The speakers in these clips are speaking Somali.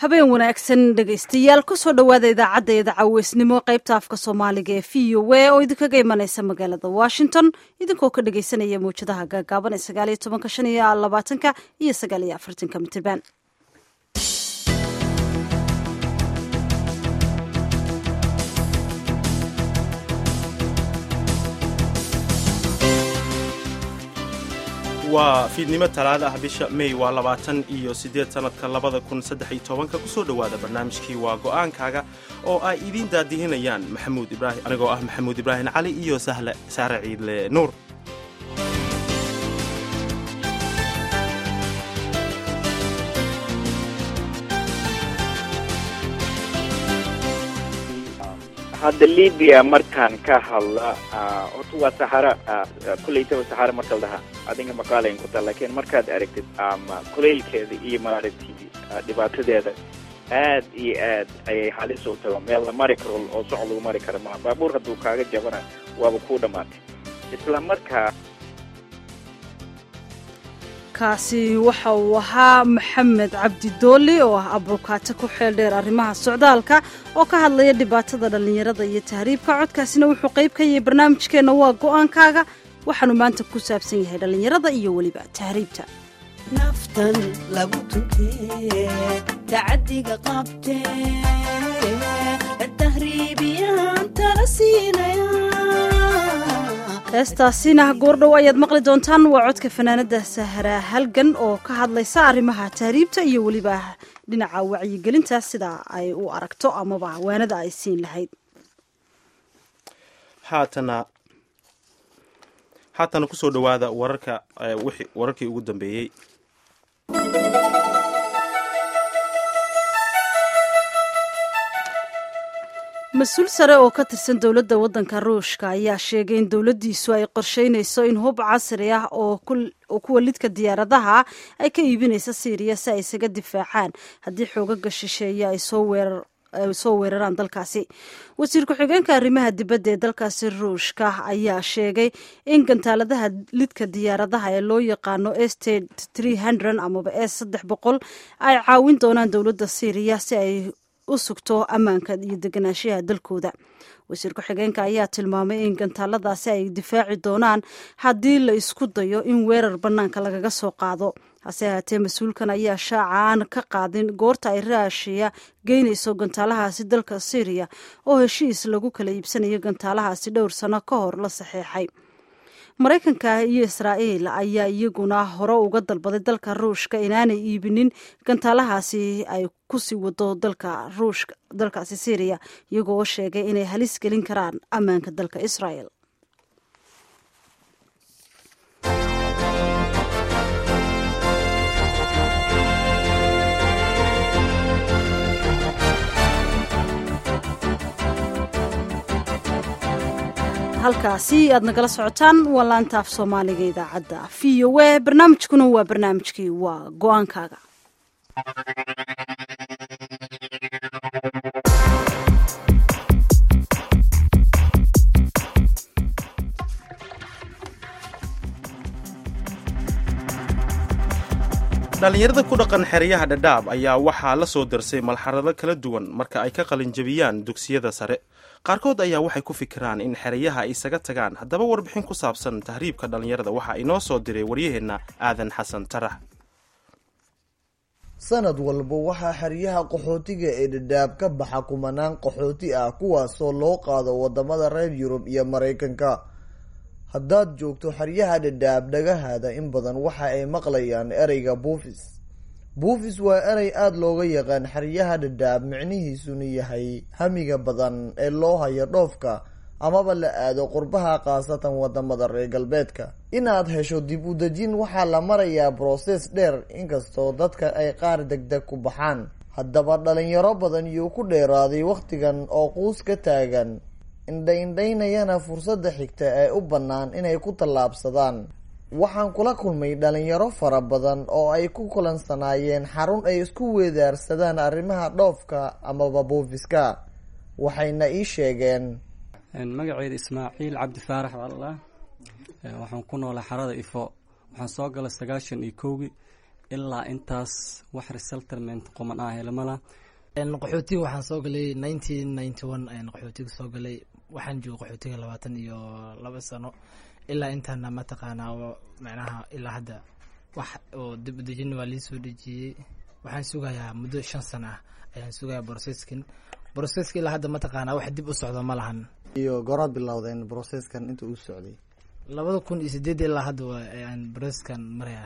habeen wanaagsan dhegaystayaal kusoo dhowaada idaacadda idacaweysnimo qaybta afka soomaaliga ee v o a oo idinkaga imanaysa magaalada washington idinkoo ka dhegaysanaya mawjadaha gaagaaban ee sagaaliyo tobanka shan iyo labaatanka iyo sagaal iyo afartanka mitirban waa fiidnimo talaada ah bisha may waa labaatan iyo siddeed sannadka labada kun saddex iyo tobanka kusoo dhowaada barnaamijkii waa go'aankaaga oo ay idiin daadihinayaan maxamuud ibraahim anigoo ah maxamuud ibraahim cali iyo sahle saare ciidle nuur hadda libiya markaan ka hadla horta waa saxara kulleytaba saxara marka la dhahaa adiga maqaalayn ku taa laakiin markaad aragtid ama kuleylkeeda iyo maaragtay dhibaatadeeda aad iyo aad ayay halis u tago meel la mari karo oo soc lagu mari karo maa baabuur hadduu kaaga jabana waaba kuu dhammaatay isla markaa kaasi waxa uu ahaa maxamed cabdi dooli oo ah abukaato ku xeel dheer arrimaha socdaalka oo ka hadlaya dhibaatada dhallinyarada iyo tahriibka codkaasina wuxuu qayb ka yahay barnaamijkeenna waa go'aankaaga waxaanu maanta ku saabsan yahay dhallinyarada iyo weliba tahriibta naftan lagu tuntee tacadiga qabtee tahriibiyaan tala siinaya heestaasina goordhow ayaad maqli doontaan waa codka fanaanada sahra halgan oo ka hadlaysa arrimaha tahriibta iyo weliba dhinaca wacyigelinta sida ay u aragto amaba waanada ay siin lahayd haatana haatana kusoo dhowaada wararka wararkii ugu dambeeyey mas-uul sare oo ka tirsan dowladda waddanka ruushka ayaa sheegay in dowladdiisu ay qorsheynayso in hub casri ah oo kuwa lidka diyaaradaha ay ka iibinaysa siiriya si ay isaga difaacaan haddii xoogaga shisheeye ay soo weerar ay soo weeraraan dalkaasi wasiir ku-xigeenka arrimaha dibadda ee dalkaasi ruushka ayaa sheegay in gantaaladaha lidka diyaaradaha ee loo yaqaano st amaba s saddex boqol ay caawin doonaan dowladda siiriya si ay u sugto ammaanka iyo deganaanshaha dalkooda wasiir ku-xigeenka ayaa tilmaamay in gantaaladaasi ay difaaci doonaan haddii la isku dayo in weerar bannaanka lagaga soo qaado hase ahaatee mas-uulkan ayaa shaaca aan ka qaadin goorta ay raashiya geynayso gantaalahaasi dalka syriya oo heshiis lagu kala iibsanayo gantaalahaasi dhowr sano ka hor la saxeexay maraykanka iyo israa'iil ayaa iyaguna hore uga dalbaday dalka ruushka inaanay iibinin gantaalahaasi ay kusii wado dalka ruushka dalkaasi syriya iyagoo oo sheegay inay halis gelin karaan ammaanka dalka israa'el halkaasi aad nagala socotaan waa laanta af soomaaliga idaacadda v o a barnaamijkuna waa barnaamijkii waa go-aankaaga dhallinyarada ku dhaqan xeryaha dhadhaab ayaa waxaa la soo darsay malxarado kala duwan marka ay ka qalinjabiyaan dugsiyada sare qaarkood ayaa waxay ku fikiraan in xerayaha ay isaga tagaan haddaba warbixin ku saabsan tahriibka dhallinyarada waxaa inoo soo diray waryaheenna aadan xasan tarax sanad walba waxaa xeryaha qaxootiga ee dhadhaab ka baxa kumanaan qaxooti ah kuwaasoo loo qaado wadamada reer yurub iyo maraykanka haddaad joogto xeryaha dhadhaab dhagahaada in badan waxa ay maqlayaan ereyga buufis buufis waa erey aada looga yaqaan xeryaha dhadhaab micnihiisuna yahay hamiga badan ee loo hayo dhoofka amaba la aado qurbaha khaasatan wadamada reer galbeedka inaad hesho dib u dejin waxaa la marayaa brosees dheer inkastoo dadka ay qaar degdeg ku baxaan haddaba dhalinyaro badan yuu ku dheeraaday wakhtigan oo quus ka taagan indha-indhaynayana fursadda xigta ee u bannaan inay ku tallaabsadaan waxaan kula kulmay dhalinyaro fara badan oo ay ku kulansanaayeen xarun ay isku weedaarsadaan arrimaha dhoofka amaba buufiska waxayna ii sheegeen magaceeda ismaaciil cabdi faarax allah waxaan ku noolay xarada ifo waxaan soo galay sagaashan iyo kowgii ilaa intaas wax resettlement qoman ah helmala qaxootiga waxaan soo galay nineteen ninety one ayaan qaxootiga soo galay waxaan joogay qaxootiga labaatan iyo laba sano ilaa intaana mataqaanaa oo macnaha ilaa hadda wax oo dib u dejin waa liisoo dejiyey waxaan sugayaa muddo shan sano ah ayaan sugayaa broceskin broceska ilaa hadda mataqaanaa wax dib u socdo ma lahan iyo goraad bilowdeen broceskan inta uu socday labada kun iyo sideed ilaa hadda waa ayaan broceskan marayaa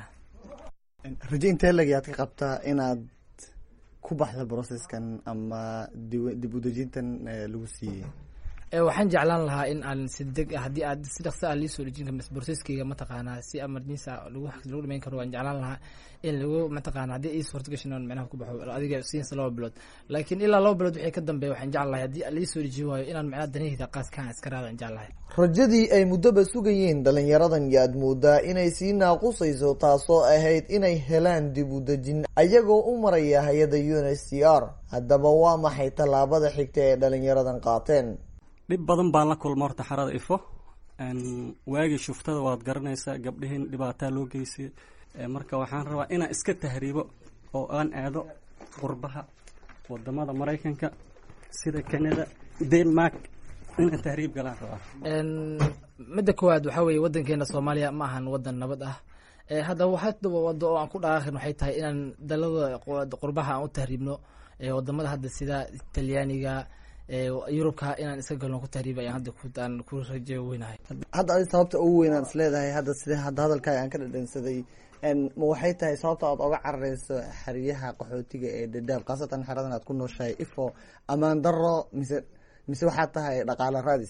raje intee lagayaad ka qabtaa inaad ku baxda broceskan ama dib u dejintan lagu siiyey waxaan jeclaan lahaa in aan si deg haddii aad si dhaqso ah liisoo dejin kar broceskeyga mataqaanaa si emergency ah lagu lagu dhamayn karo waan jeclaan lahaa in lagu mataqaana haddii ii suurta gashin oon micnaha ku baxo adiga siinsa laba bilood laakiin ilaa laba bilood wixii ka dambeeya waxaan jecel lahay haddii liisoo dejin waayo inaan micnaha danaheyda qaaskaan iska raada aan jecel lahay rajadii ay muddoba sugayeen dhalinyaradan yaad moodaa inay sii naaqusayso taasoo ahayd inay helaan dib u dejin ayagoo u maraya hay-adda u n h c r haddaba waa maxay tallaabada xigta ee dhalinyaradan qaateen dhib badan baan la kulma horta xarada ifo waagii shuftada waad garanaysaa gabdhihiin dhibaataa loo geysay marka waxaan rabaa inaan iska tahriibo oo aan aado qurbaha wadamada maraykanka sida canada denmark inaan tahriib galaan rabaa midda koowaad waxaa weeye wadankeena soomaaliya ma ahan wadan nabad ah haddaba waxaa wado oo aan ku dhaqaaqin waxay tahay inaan dalada qurbaha aan u tahriibno wadamada hadda sida talyaaniga yurubka inaan iska galno ku tahriib ayaan hadda aan ku rajo weynahay hadda adi sababta ugu weyn aad isleedahay hadda sida hadda hadalkaaga aan ka dhadhansaday ma waxay tahay sababta aad oga carareyso xeryaha qaxootiga ee dadaab khaasatan xeradan aad ku nooshahay ifo amaan daro mise mise waxaad tahay dhaqaalo raadis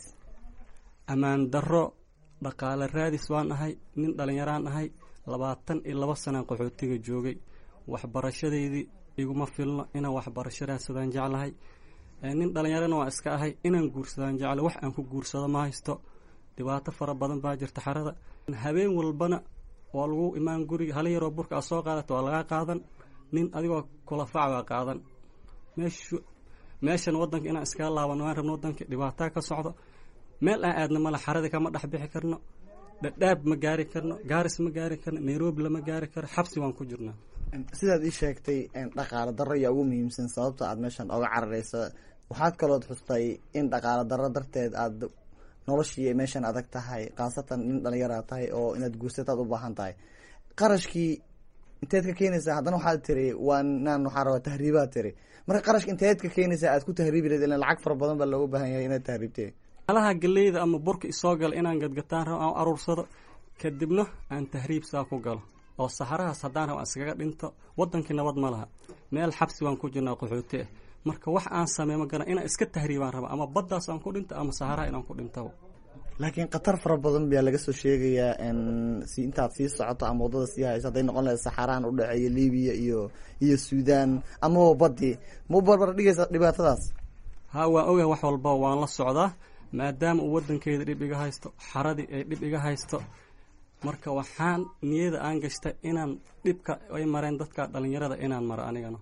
ammaan daro dhaqaale raadis waan ahay nin dhalinyaraan ahay labaatan iyo laba sanaan qaxootiga joogay waxbarashadeydii iguma filno inaan waxbarasho raadsadaan jeclahay nin dhalinyarana waa iska ahay inaan guursadaan jecla wax aan ku guursado ma haysto dhibaato fara badan baa jirta xarada habeen walbana waa lagu imaan guriga hala yaroo burka aad soo qaadata waa lagaa qaadan nin adigoo kulafac baa qaadan meeshu meeshan wadanka inaan iskaga laabano waan rabno wadanka dhibaataa ka socdo meel aan aadna male xaradii kama dhex bixi karno dhadhaab ma gaari karno gaaris ma gaari karno nairobi lama gaari karo xabsi waan ku jirnaa sidaad ii sheegtay dhaqaalo darro ayaa ugu muhiimsan sababta aad meeshan oga carareyso waxaad kalood xustay in dhaqaalo darro darteed aad noloshii meeshan adag tahay khaasatan nin dhalinyara tahay oo inaad guursataad u baahan tahay qarashkii inteed ka keenaysaa haddana waxaad tiri waa naan waxaa rabaa tahriibaad tiri marka qarashka inteed ka keenaysaa aad ku tahriibi lahed ilan lacag fara badan baa looga baahan yahay inaad tahriibtee alaha galeyda ama burka isoo gala inaan gadgataan rabo aan aruursado kadibna aan tahriib saa ku galo oo saxarahaas haddaan rabo aan iskaga dhinto wadankii nabad ma laha meel xabsi waan ku jirnaa qaxooti ah marka wax aan sameey ma garan inaan iska tahriibaan raba ama baddaas aan ku dhinto ama saxaraha inaan ku dhintaba laakiin khatar fara badan baa laga soo sheegayaa si intaad sii socoto ama waddada sii hayso hadday noqon lahayd saxaraan u dhexeeya libiya iyo iyo suudaan amaba baddi ma barbar dhigaysa dhibaatadaas ha waan ogahay wax walba waan la socdaa maadaama uu wadankeeda dhib iga haysto xaradii ay dhib iga haysto marka waxaan niyada aan gashtay inaan dhibka ay mareen dadka dhalinyarada inaan maro anigana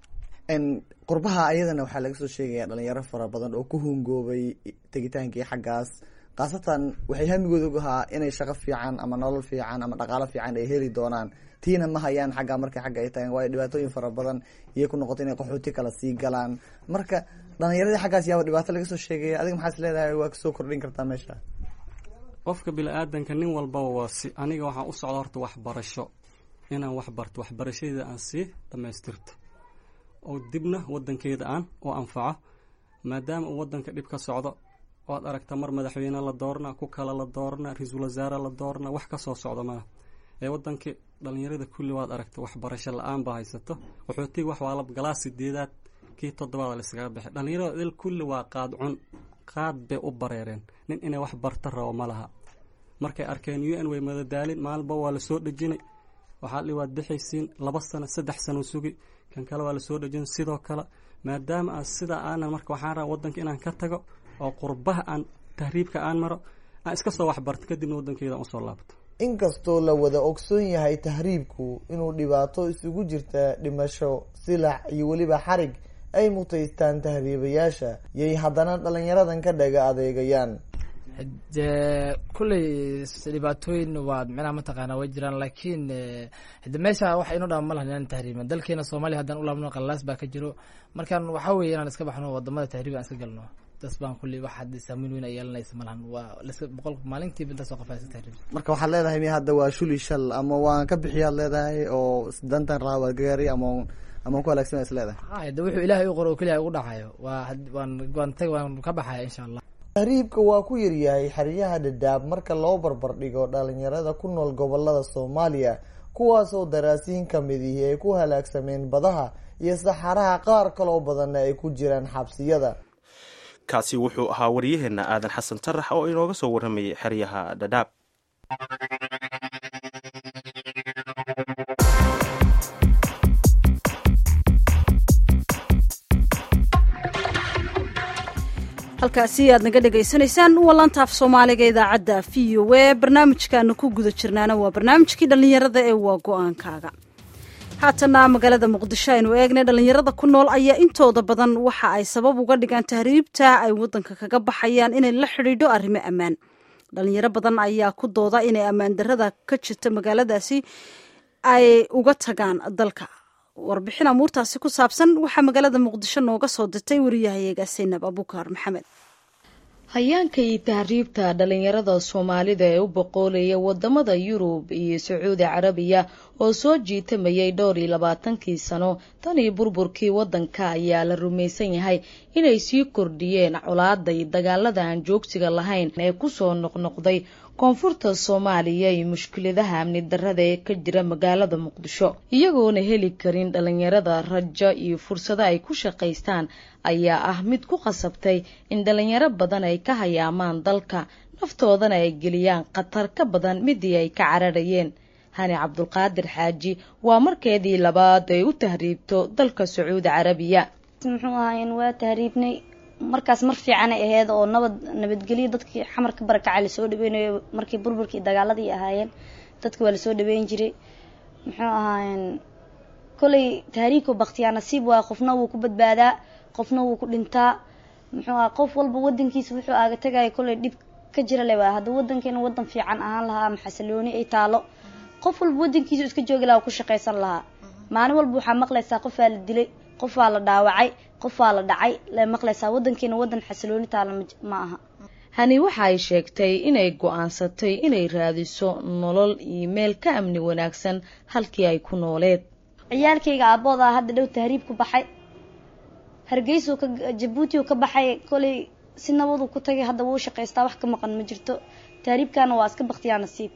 qurbaha ayadana waxaa laga soo sheegaya dhalinyaro fara badan oo ku hungoobay tegitaankii xaggaas khaasatan waxay hamigooda ogahaa inay shaqo fiican ama nolol fiican ama dhaqaalo fiican ay heli doonaan tiina ma hayaan xagga markay xagga ay tagaan waayo dhibaatooyin fara badan iyay ku noqotay inay qaxooti kala sii galaan marka dhalinyaradii xaggaas yaaba dhibaato laga soo sheegaya adiga maxaad is leedahay waa kasoo kordhin kartaa meesha qofka bini-aadanka nin walbaba waa si aniga waxaan u socda horta waxbarasho inaan wax barto waxbarashadeeda aan sii dhamaystirto oo dibna wadankeeda aan u anfaco maadaama uu wadanka dhib ka socdo waad aragta mar madaxweyne la doorna ku kale la doorna ra-iisul wasaare la doorna wax kasoo socdo malaha ee wadankii dhalinyarada kulli waad aragta waxbarasho la-aan baa haysato qaxootiga wax waa la galaa sideedaad kii toddobaad la iskaga baxay dhalinyarada dil kulli waa qaad cun qaad bay u bareereen nin inay wax barta rabo ma laha markay arkeen u n way madadaalin maalinba waa lasoo dhejinay waxaa li waad bixaysiin laba sano saddex sano sugi kan kale waa lasoo dhejin sidoo kale maadaama aan sidaa aanan marka waxaan rabaa wadanka inaan ka tago oo qurbaha aan tahriibka aan maro aan iska soo waxbarto kadibna wadankeeda aan usoo laabto inkastoo la wada ogsoon yahay tahriibku inuu dhibaato isugu jirta dhimasho silax iyo weliba xarig ay mutaystaan tahriibayaasha yay haddana dhalinyaradan ka dhaga adeegayaan de kulley dhibaatooyin waa micnaha mataqaana way jiraan laakiin hade meesha wax inoo dhama ma lahan inaan tahriibin dalkeena soomaaliya haddaan u laabno qalaas baa ka jiro markaan waxaa weeye inaan iska baxno wadamada tahriib aan iska galno das baan kulley wax hadda saameyn weyn ay yeelanaysa ma lahan waa laska boqol maalintiiba intaas oo qof iska tahriib marka waxaad leedahay miya hadda waa shuli shal ama waan ka bixiyaad leedahay oo dantan raha waa gaari ama ama ku halaagsan is leedahay ha de wuxuu ilaahay u qoro oo keliya ugu dhacayo waa waan waan tag waan ka baxaya insha allah tahriibka waa ku yaryahay xeryaha dhadhaab marka loo barbar dhigo dhalinyarada ku nool gobolada soomaaliya kuwaasoo daraasiin kamid ihi ay ku halaagsameen badaha iyo saxaraha qaar kaloo badanna ay ku jiraan xabsiyada kaasi wuxuu ahaa waryaheena aadan xasan tarax oo inooga soo warramayay xeryaha dhadhaab halkaasi aad naga dhegaysanaysaan waa laantaaf soomaaliga idaacadda v o e barnaamijkaanu ku guda jirnaana waa barnaamijkii dhallinyarada ee waa go-aankaaga haatana magaalada muqdisho aynu eegnay dhallinyarada ku nool ayaa intooda badan waxa ay sabab uga dhigaan tahriibta ay wadanka kaga baxayaan inay la xidhiidho arrimo ammaan dhalinyaro badan ayaa ku dooda inay ammaan darada ka jirta magaaladaasi ay uga tagaan dalka warbixin amuurtaasi ku saabsan waxaa magaalada muqdisho nooga soo dirtay wariyahayaga saynab abuukar maxamed hayaanka iyo tahriibta dhalinyarada soomaalida ee u boqoolaya wadamada yurub iyo sacuudi carabiya oo soo jiitamayay dhowr iyo labaatankii sano tan iyo burburkii wadanka ayaa la rumaysan yahay inay sii kordhiyeen colaada iyo dagaalada aan joogsiga lahayn ee kusoo noqnoqday koonfurta soomaaliya iyo mushkiladaha amni darada ee ka jira magaalada muqdisho iyagoona heli karin dhalinyarada rajo iyo fursado ay ku shaqaystaan ayaa ah mid ku qasabtay in dhalinyaro badan ay ka hayaamaan dalka naftoodana ay geliyaan khatar ka badan midii ay ka cararayeen hani cabdulqaadir xaaji waa markeedii labaad ay u tahriibto dalka sacuudi carabiya muxuu ahaayeen waa tahriibnay markaas mar fiicanay aheyd oo nabad nabadgelyo dadkii xamarka barakacay lasoo dhaweynayo markii burburkii dagaaladii ahaayeen dadka waa lasoo dhaweyn jiray muxuu ahaayeen kolay tahriibka baktiyaa nasiib waa qofna wuu ku badbaadaa qofna wuu ku dhintaa muxuu aha qof walba wadankiisa wuxuu aaga tagaya kolay dhib ka jira le waa hadda wadankeena wadan fiican ahaan lahaa ama xasilooni ay taalo qof walba wadankiisa iska joogi lahaa ku shaqaysan lahaa maalin walba waxaa maqlaysaa qofaa la dilay qofaa la dhaawacay qofaa la dhacay la maqlaysaa wadankeena wadan xasilooni taala ma aha hani waxa ay sheegtay inay go-aansatay inay raadiso nolol iyo meel ka amni wanaagsan halkii ay ku nooleed ciyaalkayga aaboodaa hadda dhow tahriib ku baxay hargeysuu ka jabuutiu ka baxay kolay si nabadu ku tagay hadda wuu shaqaystaa wax ka maqan ma jirto tahriibkaana waa iska baktiyaa nasiib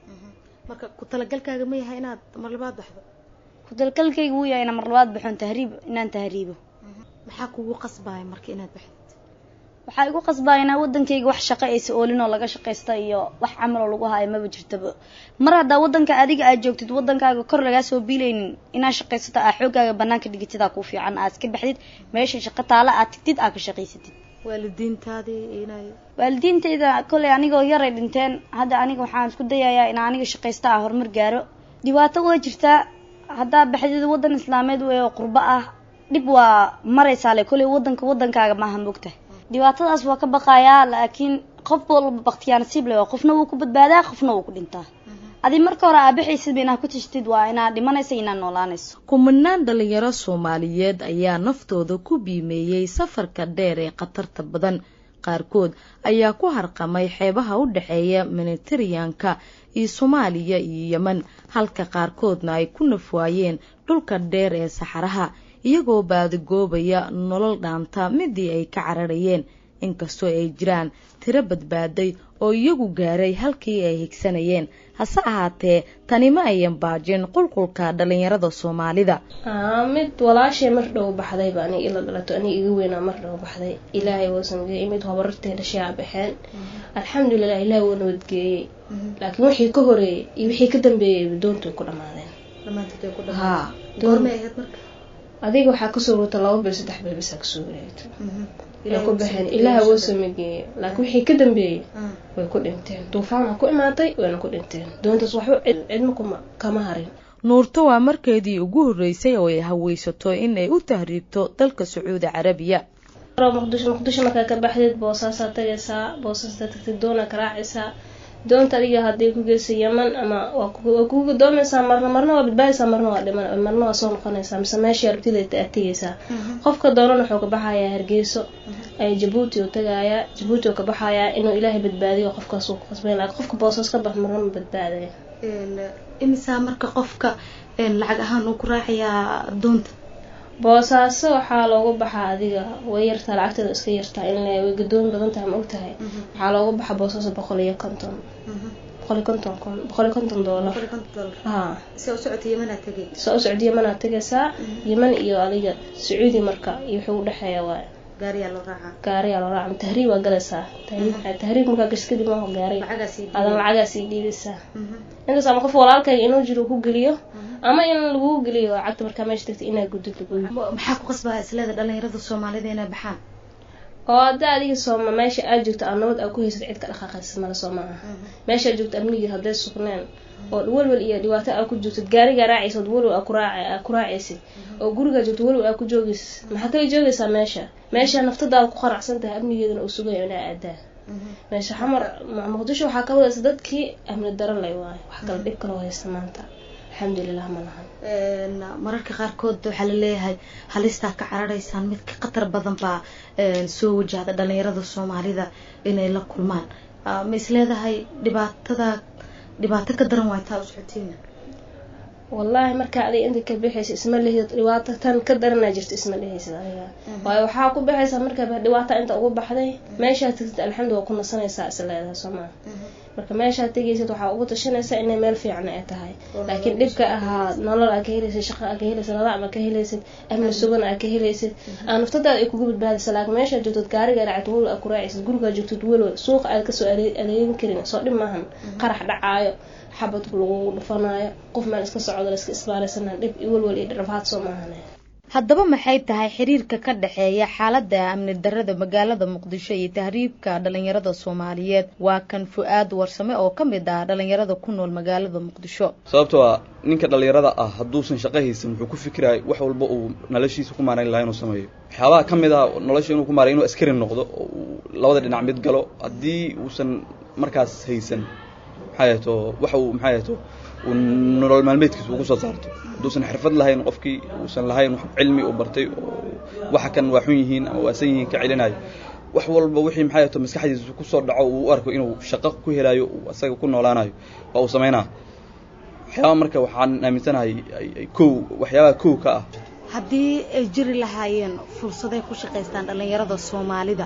marka ku talagalkaaga ma yahay inaad mar labaad baxdo ku talagalkayga wuu yahay inaan mar labaad baxoon tahriib inaan tahriibo maxaa kugu qasbaya marka inaad baxdid waxaa igu qasbaya inaa wadankayga wax shaqo aysa oolin oo laga shaqaysta iyo wax camaloo lagu haayo maba jirtaba mar haddaa wadanka adiga aad joogtid wadankaaga kor lagaa soo biilaynin inaad shaqaysato aa xooggaaga banaanka dhigitidaa kuu fiican aad iska baxdid meesha shaqo taala aad tigtid aad ka shaqaysatid waalidiintaadii inay waalidiintayda koley anigoo yaray dhinteen hadda aniga waxaan isku dayayaa in aniga shaqaysta ah horumar gaaro dhibaato waa jirtaa haddaa baxdid wadan islaameed wey oo qurbo ah dhib waa maraysaa le koley wadanka wadankaaga maaha mogtahay dhibaatadaas waa ka baqayaa laakiin qof walba baktiyaa nasiib le qofna wuu ku badbaadaa qofna wuu ku dhintaa adi marka hore aabaxaysid inaad ku tashtid waa inaad dhimanaysa inaad noolaanayso kumanaan dhalinyaro soomaaliyeed ayaa naftooda ku biimeeyey safarka dheer ee khatarta badan qaarkood ayaa ku harqamay xeebaha u dhexeeya mediteraneanka iyo soomaaliya iyo yemen halka qaarkoodna ay ku nafwaayeen dhulka dheer ee saxaraha iyagoo baadigoobaya nolol dhaanta midii ay ka cararayeen inkastoo ay jiraan tiro badbaaday oo iyagu gaaray halkii ay higsanayeen hase ahaatee tani ma ayan baajin qulqulka dhalinyarada soomaalida mid walaashay mar dhow baxdayba aniga ila dhalato aniga iga weynaa mar dhow baxday ilaahay wuu samgeeyey mid hobarartay dhashay aa baxeen alxamdulilah ilaahay wuu nabadgeeyey laakiin wixii ka horeeyey iyo wixii ka dambeeyey doontu way ku dhamaadeen ha adiga waxaa kasoo rota laba bil saddex bil bisaa kasoo wareegto way ku baxeen ilaaha woo samageeyey laakiin wixii ka dambeeyey way ku dhinteen duufaan waa ku imaatay wayna ku dhinteen doontaas waxba cidma kuma kama harin nuurto waa markeedii ugu horreysay oo ay haweysato in ay u tahriibto dalka sacuudi carabiya muqdisho muqdisho markaa ka baxdeed boosaasaa tagaysaa boosaasaa tagtay doona ka raacaysaa doonta adiga hadday ku geysa yaman ama waa kugu gadoomaysaa marna marna waa badbaadaysaa marna waa dhiman marna waa soo noqonaysaa mise meeshii arabtida aad tegaysaa qofka doonan wuxuu ka baxayaa hargeyso ay jabuuti uu tagayaa jabuuti uu ka baxayaa inuu ilaahay badbaadiyo qofkaas uu ku qasbay laakiin qofka boosaas ka bax marna ma badbaadaya imisaa marka qofka lacag ahaan uu ku raacayaa doonta boosaaso waxaa loogu baxaa adiga way yartaa lacagteeda iska yartaa in way gadoomi badan tahay ma ogtahay waxaa loogu baxa boosaaso boqol iyo konton boqol iyo konton kun boqol iyo konton doolar ha saa u socota yamanaad tegay saa u socda yamanaad tegaysaa yaman iyo adiga sacuudi marka iyo wuxuu udhexeeya waay gaariyaa loo raacaa gaariyaa loo raaca tahriib waa galaysaa tahriib tahriib markaa gash kadib maaho gaari adan lacagaas ii dhiibaysaa intaas ama qof walaalkayga inuu jiro ku geliyo ama in lagu geliyo cagta markaa meesha tagtay inaa gudid lagu maxaa ku qasbaa isleeda dhalinyarada soomaalida inay baxaan oo hadda adiga sooma meesha aad joogto aa nabad aa ku haysad cid ka dhaqaaqaysa male soo maaha meesha aad joogto amnigii hadday sugneen oo welwel iyo dhibaato aa ku joogtid gaarigaa raacaysid welwel aa ku raacaysid oo gurigaa joogto welwel aa ku joogaysid maxaa kala joogaysaa meesha meesha naftadaada ku qanacsan tahay amnigeedana uu sugayo inaa aadaa meesha xamar muqdisho waxaa ka wadaysa dadkii amni daro lay waayo wax kala dhib kaloo haysta maanta alxamdulilah ma lahan mararka qaarkood waxaa laleeyahay halistaa ka cararaysaan mid ka khatar badan baa soo wajahda dhalinyarada soomaalida inay la kulmaan ma isleedahay dhibaatada dhibaato ka daran waay taa u socotiina wallaahi markaa adiga inta ka bixaysa isma lihid dhibaato tan ka daranaa jirta isma lihaysid adiga waayo waxaa ku baxaysaa markaa dhibaata inta ugu baxday meeshaad tagtid alxamdu waa ku nasanaysaa is leedahay soo maa marka meeshaad tegaysid waxaa ugu tashanaysaa inay meel fiican ay tahay laakiin dhibka ahaa nolol aa ka helaysid shaqa aa ka helaysid nadaam aa ka helaysid amni sugan aa ka helaysid aa naftadaada ay kugu badbaadaysa laakiin meeshaad joogtid gaariga raacid walow aa ku raacaysid gurigaa joogtid walow suuqa aad kasoo adeegin karin soo dhib maahan qarax dhacaayo xabad lagu dhufanaayo qof meel iska socdo la iska isbaaraysanaa dhib iyo walwal iyo dhirafaad soo maahane haddaba maxay tahay xiriirka ka dhexeeya xaaladda amni darada magaalada muqdisho iyo tahriibka dhalinyarada soomaaliyeed waa kan fu-aad warsame oo ka mid ah dhalinyarada ku nool magaalada muqdisho sababtoo ah ninka dhalinyarada ah hadduusan shaqo haysan wuxuu ku fikiraya wax walba uu noloshiisa ku maarayn lahaa inuu sameeyo waxyaabaha ka mid ah nolosha inuu ku maaray inuu askari noqdo oo uu labada dhinac mid galo haddii uusan markaas haysan maxaa yato waxa uu maxaa yato uu nolol maalmeedkiisa ugu soo saarto hadduusan xirfad lahayn qofkii uusan lahayn wax cilmi uu bartay oo waxa kan waa xun yihiin ama waasan yihiin ka celinayo wax walba wixii maxaa yato maskaxdiisa kusoo dhaco uu u arko inuu shaqo ku helayo uu asaga ku noolaanayo waa uu samaynaa waxyaaba marka waxaan aaminsanahay kow waxyaabaha kow ka ah haddii ay jiri lahaayeen fursaday ku shaqaystaan dhalinyarada soomaalida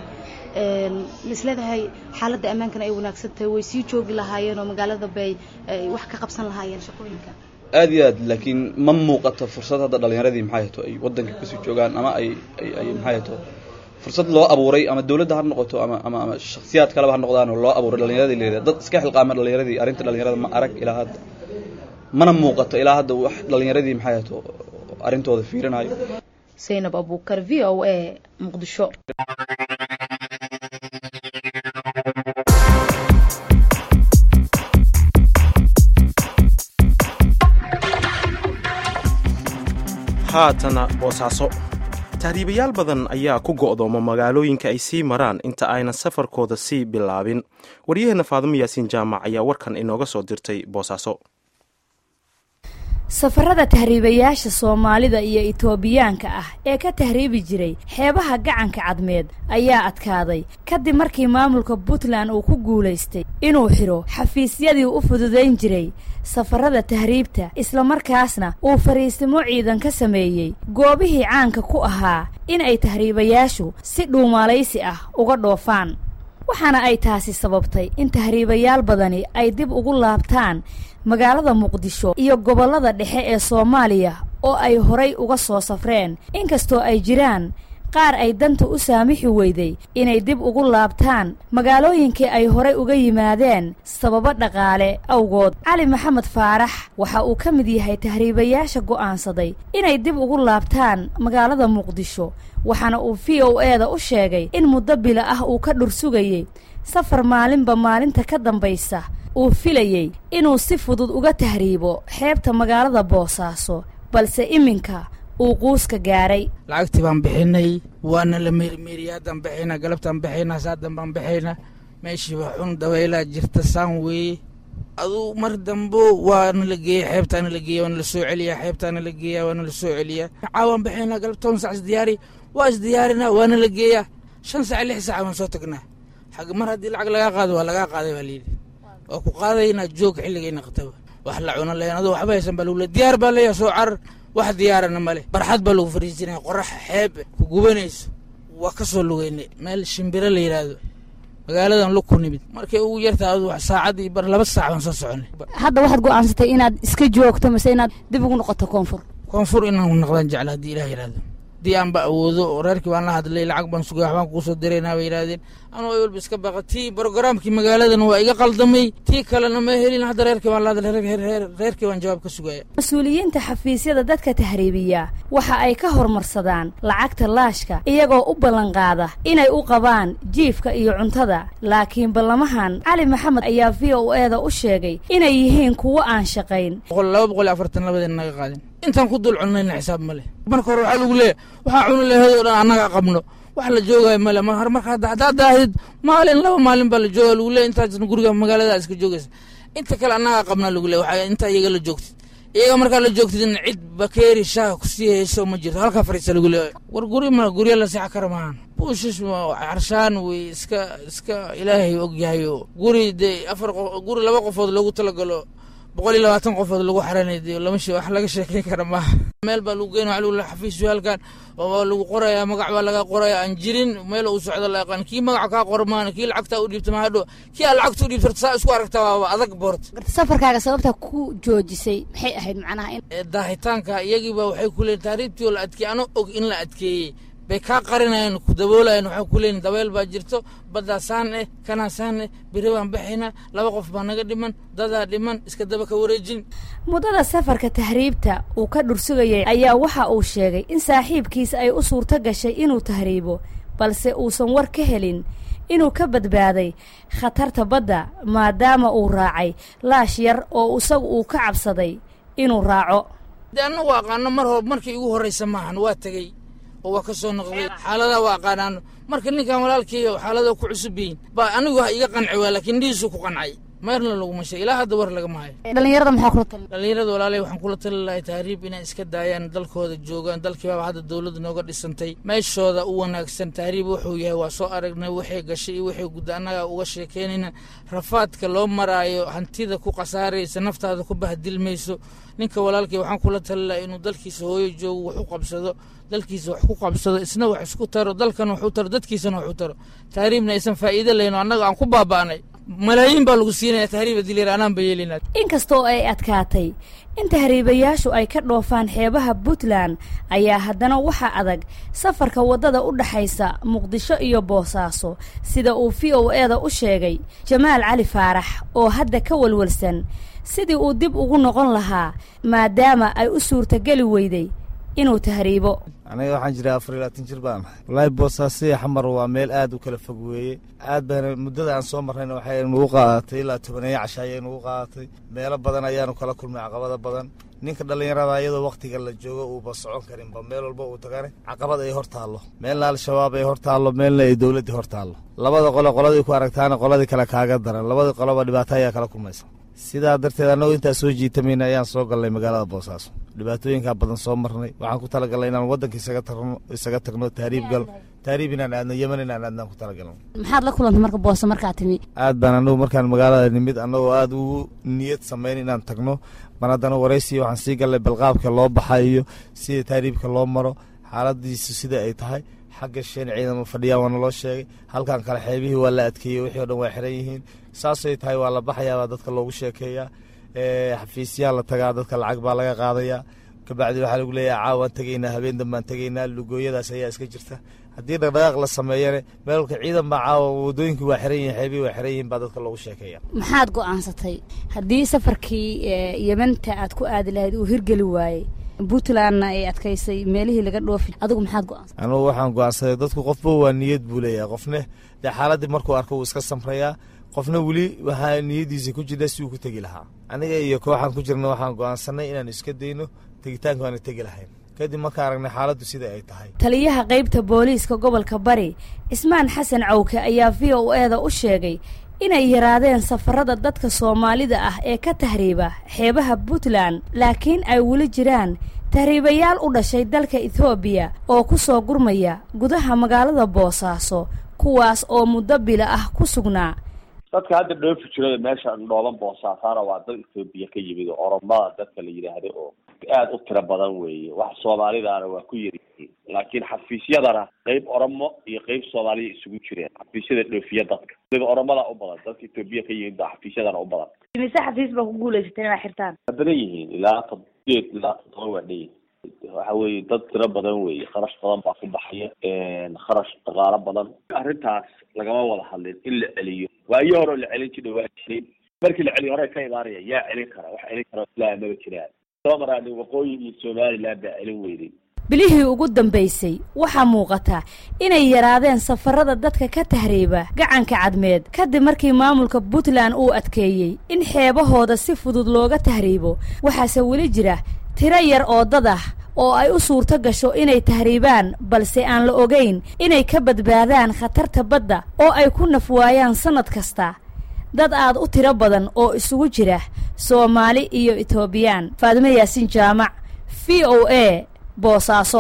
misleedahay xaaladda ammaankana ay wanaagsan tahay way sii joogi lahaayeen oo magaalada bay wax ka qabsan lahaayeen shaqooyinka aad iyo aad laakiin ma muuqato fursad hadda dhalinyaradii maxaa yato ay waddanka kasii joogaan ama ay ay ay maxaa yato fursad loo abuuray ama dawladda ha noqoto ama ama ama shaksiyaad kaleba ha noqdaan oo loo abuuray dhalinyaradii leedahay dad iska xilqaama dhalinyaradii arrinta dhalinyarada ma arag ilaa hadda mana muuqato ilaa hadda wax dhalinyaradii maxaa yato arrintooda fiirinayo saynab abuukar v o a muqdisho haatana boosaaso tahriibayaal badan ayaa ku go'dooma magaalooyinka ay sii maraan inta aynan safarkooda sii bilaabin waryaheena faadimo yaasiin jaamac ayaa warkan inooga soo dirtay boosaaso safarada tahriibayaasha soomaalida iyo itoobiyaanka ah ee ka tahriibi jiray xeebaha gacanka cadmeed ayaa adkaaday kadib markii maamulka puntland uu ku guulaystay inuu xidho xafiisyadii u fududayn jiray safarada tahriibta islamarkaasna uu fariisimo ciidan ka sameeyey goobihii caanka ku ahaa in ay tahriibayaashu si dhuumaalaysi ah uga dhoofaan waxaana ay taasi sababtay in tahriibayaal badani ay dib ugu laabtaan magaalada muqdisho iyo gobollada dhexe ee soomaaliya oo ay horay uga soo safreen inkastoo ay jiraan qaar ay danta u saamixi weyday inay dib ugu laabtaan magaalooyinkii ay horay uga yimaadeen sababo dhaqaale awgood cali maxamed faarax waxa uu ka mid yahay tahriibayaasha go'aansaday inay dib ugu laabtaan magaalada muqdisho waxaana uu v o e da u sheegay in muddo bila ah uu ka dhursugayey safar maalinba maalinta ka dambaysa uu filayey inuu si fudud uga tahriibo xeebta magaalada boosaaso balse iminka uu quuska gaaray lacagtii baan bixinay waana la meerimeeriya haddaan bixaynaa galabtaan bixaynaa saadan baan bixaynaa meeshiiba xun dabeylaa jirta saan weeye aduu mar dambo waana la geeya xeebtaana la geeya waana la soo celiyaa xeebtaana la geeya waana la soo celiyaa caawaan bixaynaa galab toban sac isdiyaari waa isdiyaarinaa waana la geeyaa shan sac lix sac waan soo tagnaa xag mar haddii lacag lagaa qaado waa lagaa qaaday baa layidhi waa ku qaadaynaa joog xilligayna qataba wax la cuno lahayn aduu waxba haysan baa lagu le diyaar baa leeyahay soo carar wax diyaarana male barxad baa lagu fariisinaya qorax xeeb ku gubanayso waa ka soo lugeynay meel shimbiro la yidhaahdo magaaladan lug ku nimid markay ugu yartaa adu saacad iyo bar laba saac baan soo soconay hadda waxaad go'aansatay inaad iska joogto mase inaad dib ugu noqoto koonfur koonfur inaan noqdaan jecla haddii ilaah yidhahdo haddii aanba awoodo oo reerkii baan la hadlay lacag baan sugay waxbaan kugu soo diraynaa bay yidhahdeen anuu ay walba iska baqa tii brogaraamkii magaaladan waa iga qaldamay tii kalena ma helin hadda reerkii baan la hadlay reerkii baan jawaab ka sugaya mas-uuliyiinta xafiisyada dadka tahriibiya waxa ay ka hormarsadaan lacagta laashka iyagoo u ballanqaada inay u qabaan jiifka iyo cuntada laakiin ballamahan cali maxamed ayaa v o eeda u sheegay inay yihiin kuwo aan shaqayn laba boqol iyo afartan labadeen naga qaadin intaan ku dul cunayna xisaab male marka hore waxaa lagu leeyahy waxaa cuni laheed oo dhan annaga qabno wax la joogayo male marka haddaad daahid maalin laba maalin baa la jooga lagu leeyahy intaasna guriga magaalada iska joogaysa inta kale annaga qabnaa lagu leeyahy waxaa intaa iyaga la joogtid iyaga markaa la joogtidna cid bakeeri shaaha kusii hayso ma jirto halkaa fariisa lagu leeyahy war guri ma gurya la seexa kara maahan buushish carshaan wey iska iska ilaahay og yahay oo guri dee afar qof guri laba qofood loogu talagalo boqol iyo labaatan qofood lagu xaranay dee lama she wax laga sheekeyn kara maaha meel baa lagu geynaya waxa lagu xafiisyo halkan oo lagu qorayaa magac baa laga qoraya aan jirin meel uu socdo la yaqaan kii magaca kaa qor maana kii lacagtaa u dhiibta mahadho kii aan lacagta u dhiibta saa isku aragta waaba adag boort safarkaaga sababta ku joojisay maxay ahayd macnaha in daahitaanka iyagiiba waxay ku leeyiin taariibtii oo la adkeeyey ano og in la adkeeyey bay kaa qarinayeen ku daboolayen waxay ku leeyiin dabeel baa jirto baddaa saan eh kanaa saan eh beri baan baxaynaa laba qof baa naga dhiman dadaa dhiman iska daba ka wareejin muddada safarka tahriibta uu ka dhursugayay ayaa waxa uu sheegay in saaxiibkiisa ay u suurto gashay inuu tahriibo balse uusan war ka helin inuu ka badbaaday khatarta badda maadaama uu raacay laash yar oo isagu uu ka cabsaday inuu raaco dee annagu aqaano mar hor markii igu horraysa maahan waa tegey oo waa ka soo noqday xaaladaa waa aqaanaano marka ninkan walaalkeyga xaalada ku cusub yihiin baa anigu ha iga qanci waa laakiin dhihiisu ku qancay meerna laguma sheeg ilaa hadda war lagama hayo dhalinyarada maxaa kula talin dhalinyarada walaalay waxaan kula tali lahay tahriib inay iska daayaan dalkooda joogaan dalkiibaaba hadda dowladda nooga dhisantay meeshooda u wanaagsan tahriib wuxuu yahay waa soo aragnay waxay gashay iyo waxay gudda annaga uga sheekeynayna rafaadka loo maraayo hantida ku khasaaraysa naftaada ku bahdilmayso ninka walaalkay waxaan kula tali lahay inuu dalkiisa hooyo joogo wax u qabsado dalkiisa wax ku qabsado isna wax isku taro dalkan wax u taro dadkiisana wax u taro tahriibna aysan faa'iido lahayn oo annaga aan ku baaba'nay malaayiin baa lagu siinaya tahriiba dilir anaan ba yeelina inkastoo ay adkaatay in tahriibayaashu ay ka dhoofaan xeebaha puntland ayaa haddana waxaa adag safarka waddada u dhaxaysa muqdisho iyo boosaaso sida uu v o eeda u sheegay jamaal cali faarax oo hadda ka walwalsan sidii uu dib ugu noqon lahaa maadaama ay u suurtageli weyday inuu tahriibo aniga waxaan jiraa afar iyo labaatan jir baan ahay wallaahi boosaasiya xamar waa meel aad u kala fog weeye aad baana muddada aan soo marrayna waxay nagu qaadatay ilaa tobaneeyo casha ayay nagu qaadatay meelo badan ayaanu kala kulmay caqabada badan ninka dhallinyarada iyadoo wakhtiga la joogo uuba socon karinba meel walba uu tagane caqabad ay hor taallo meelna al-shabaab ay hor taallo meelna ay dowladdii hor taallo labada qole qoladii ku aragtaana qoladii kale kaaga daran labadii qoloba dhibaato ayaa kala kulmaysa sidaa darteed annagoo intaa soo jiitamayna ayaan soo galnay magaalada boosaaso dhibaatooyinkaa badan soo marnay waxaan ku talagalnay inaan waddanka isaga tagno isaga tagno tahriib gal tahriib inaan aadno yeman inaan aadnaan ku talagalno maxaad la kulantay marka boose markaa timi aad baan annagu markaan magaalada nimid annagoo aad ugu niyad samayn inaan tagno mar haddana waraysiya waxaan sii galnay balqaabka loo baxa iyo sida tahriibka loo maro xaaladiisu sida ay tahay xagga shan ciidamo fadhiyaa waa naloo sheegay halkan kale xeebihii waa la adkeeyey wixii o dhan waa xiran yihiin saasay tahay waa la baxayaabaa dadka loogu sheekeeyaa xafiisyaa la tagaa dadka lacag baa laga qaadayaa kabacdi waxaa lagu leeyahay caawaan tegaynaa habeen dambaan tegaynaa lugooyadaas ayaa iska jirta haddii dhaqdhaqaaq la sameeyane meelka ciidan baa caawa wadooyinkii waa xiran yihin xeebihii waa xiran yihin baa dadka loogu sheekeeya maxaad go'aansatay haddii safarkii yemanta aad ku aadi lahayd uu hirgeli waayey puntlandna ay adkaysay meelihii laga dhoofi adigu maxaad go'aansatay anugu waxaan go'aansaday dadku qofba waa niyad buu leeyahay qofne dee xaaladdii markuu arko wuu iska samrayaa qofna weli waxaa niyaddiisa ku jirna si uu ku tegi lahaa aniga iyo kooxaan ku jirna waxaan go'aansanay inaan iska dayno tegitaanka waana tegi lahayn kadib markaan aragnay xaaladdu sida ay tahay taliyaha qaybta booliiska gobolka bari cismaan xasan cawke ayaa v o eeda u sheegay inay yaraadeen safarada dadka soomaalida ah ee ka tahriiba xeebaha puntland laakiin ay weli jiraan tahriibayaal u dhashay dalka ethoobiya oo ku soo gurmaya gudaha magaalada boosaaso kuwaas oo muddo bila ah ku sugnaa dadka hadda dhoofi jirada meesha dhooban boosaasaana waa dad ethoobiya ka yimid oo oromada dadka la yidhaahdo oo aada u tiro badan weeye wax soomaalidaana waa ku yariyihiin laakiin xafiisyadana qeyb oromo iyo qeyb soomaaliya isugu jireen xafiisyada dhoofiya dadka sida oromada u badan dadka ethoobiya ka yimid baa xafiisyadana u badan mise xafiis baa ku guulaysateen inaad xirtaan waa badan yihiin ilaa toddobeed ilaa toddoba waa dhan yihiin waxa weeye dad tiro badan weeye kharash badan baa ku baxaya kharash dhaqaalo badan arrintaas lagama wada hadlin in la celiyo waayo hore oo la celin jira waa jiray markii la celiyo hore ka imaanaya yaa celin kara wax celin kara ilaa maba jiraan soo maraani waqooyi iyo somaliland baa celin weyday bilihii ugu dambaysay waxaa muuqata inay yaraadeen safarada dadka ka tahriiba gacanka cadmeed kadib markii maamulka puntland uu adkeeyey in xeebahooda si fudud looga tahriibo waxaase weli jira tiro yar oo dad ah oo ay u suurto gasho inay tahriibaan balse aan la ogayn inay ka badbaadaan khatarta badda oo ay ku nafwaayaan sannad kasta dad aad u tiro badan oo isugu jira soomaali iyo etoobiyaan faadime yaasiin jaamac v o a boosaaso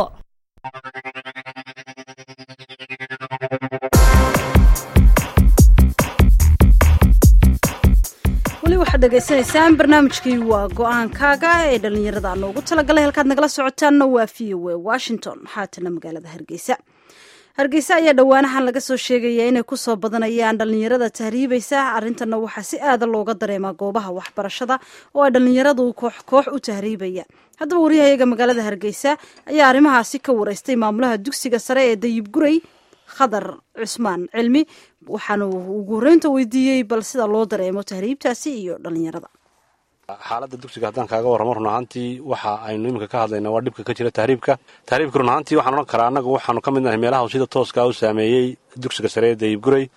weli waxaad dhegaysanaysaan barnaamijkii waa go-aankaaga ee dhallinyarada noogu talagalay halkaad nagala socotaanna waa v o a washington haatana magaalada hargeysa hargeysa ayaa dhowaanahan laga soo sheegaya inay kusoo badanayaan dhallinyarada tahriibaysa arrintanna waxaa si aada looga dareemaa goobaha waxbarashada oo ay dhallinyaradu koox koox u tahriibaya haddaba waryahayaga magaalada hargeysa ayaa arrimahaasi ka wareystay maamulaha dugsiga sare ee dayib guray khadar cusmaan cilmi waxaanu ugu horeynta weydiiyey bal sida loo dareemo tahriibtaasi iyo dhallinyarada xaaladda dugsiga haddaan kaaga warramo run ahaantii waxa aynu iminka ka hadlayna waa dhibka ka jira tahriibka tahriibka run ahaantii waxaan odhan karaa annagu waxaanu ka mid nahay meelaha sida tooska u saameeyey dugsiga sare ee dayib guray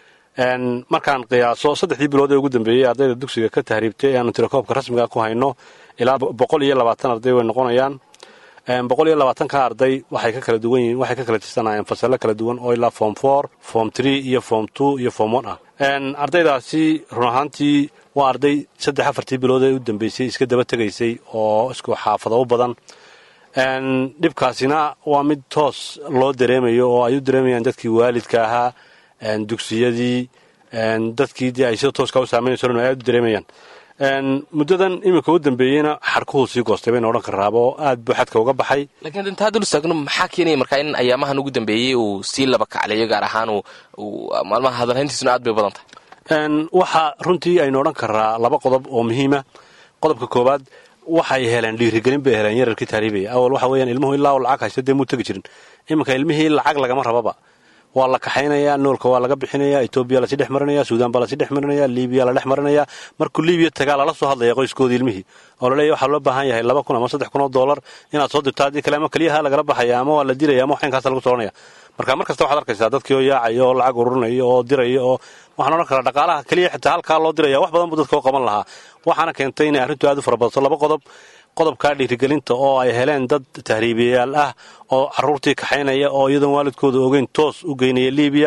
markaan qiyaaso saddexdii bilood ee ugu dambeeyey ardayda dugsiga ka tahriibtay ee aanu tirakoobka rasmiga ku hayno ilaa boqol iyo labaatan arday way noqonayaan boqol iyo labaatanka arday waxay ka kala duwan yihiin waxay ka kala tirsanayeen fasallo kala duwan oo ilaa form four form tree iyo form two iyo form one ah ardaydaasi run ahaantii waa arday saddex afartii bilood ee u dambeysay iska daba tegaysay oo isku xaafado u badan dhibkaasina waa mid toos loo dareemayo oo ay u dareemayaan dadkii waalidka ahaa dugsiyadii dadkii dee ay sida tooska u saameynayso dhan ay aad u dareemayaan muddadan iminka u dambeeyeyna xarkuhuu sii goostay bayna odhan karaaba oo aad buu xadka uga baxay laakiin intaa dul istaagno maxaa keenaya markaa in ayaamahan ugu dambeeyey uu sii laba kacleeyo gaar ahaan maalmaha hadalhayntiisuna aad bay badan tahay waxaa runtii aynu odhan karaa laba qodob oo muhiima qodobka koowaad waxay heleen dhiirigelin bay heleen yararkii tahriibaya awal waxa weeyaan ilmuhu ilaa lacag haysta dee muu tegi jirin iminka ilmihii lacag lagama rababa waa la kaxaynayaa noolka waa laga bixinaya etoobiya lasii dhex marinaya suudaan baa lasii dhex marinaya libiya la dhex marinaya markuu libiya tagaa lala soo hadlaya qoyskoodii ilmihii oo laleeya waxaa loo baahan yahay laba kun ama saddex kun oo doolar inaad soo dirto haddii kale ama keliyaha lagala baxaya ama waa la diraya ama waxinkaasa lagu soconaya marka mar kasta waxaad arkaysaa dadkii oo yaacaya oo lacag ururinaya oo diraya oo waxaan odhan karaa dhaqaalaha keliya xitaa halkaa loo diraya wax badan buu dadka u qaban lahaa waxaana keentay inay arrintu aad u fara badato laba qodob qodobkaa dhiirigelinta oo ay heleen dad tahriibiyayaal ah oo caruurtii kaxaynaya oo iyadoon waalidkooda ogeyn toos u geynaya libiya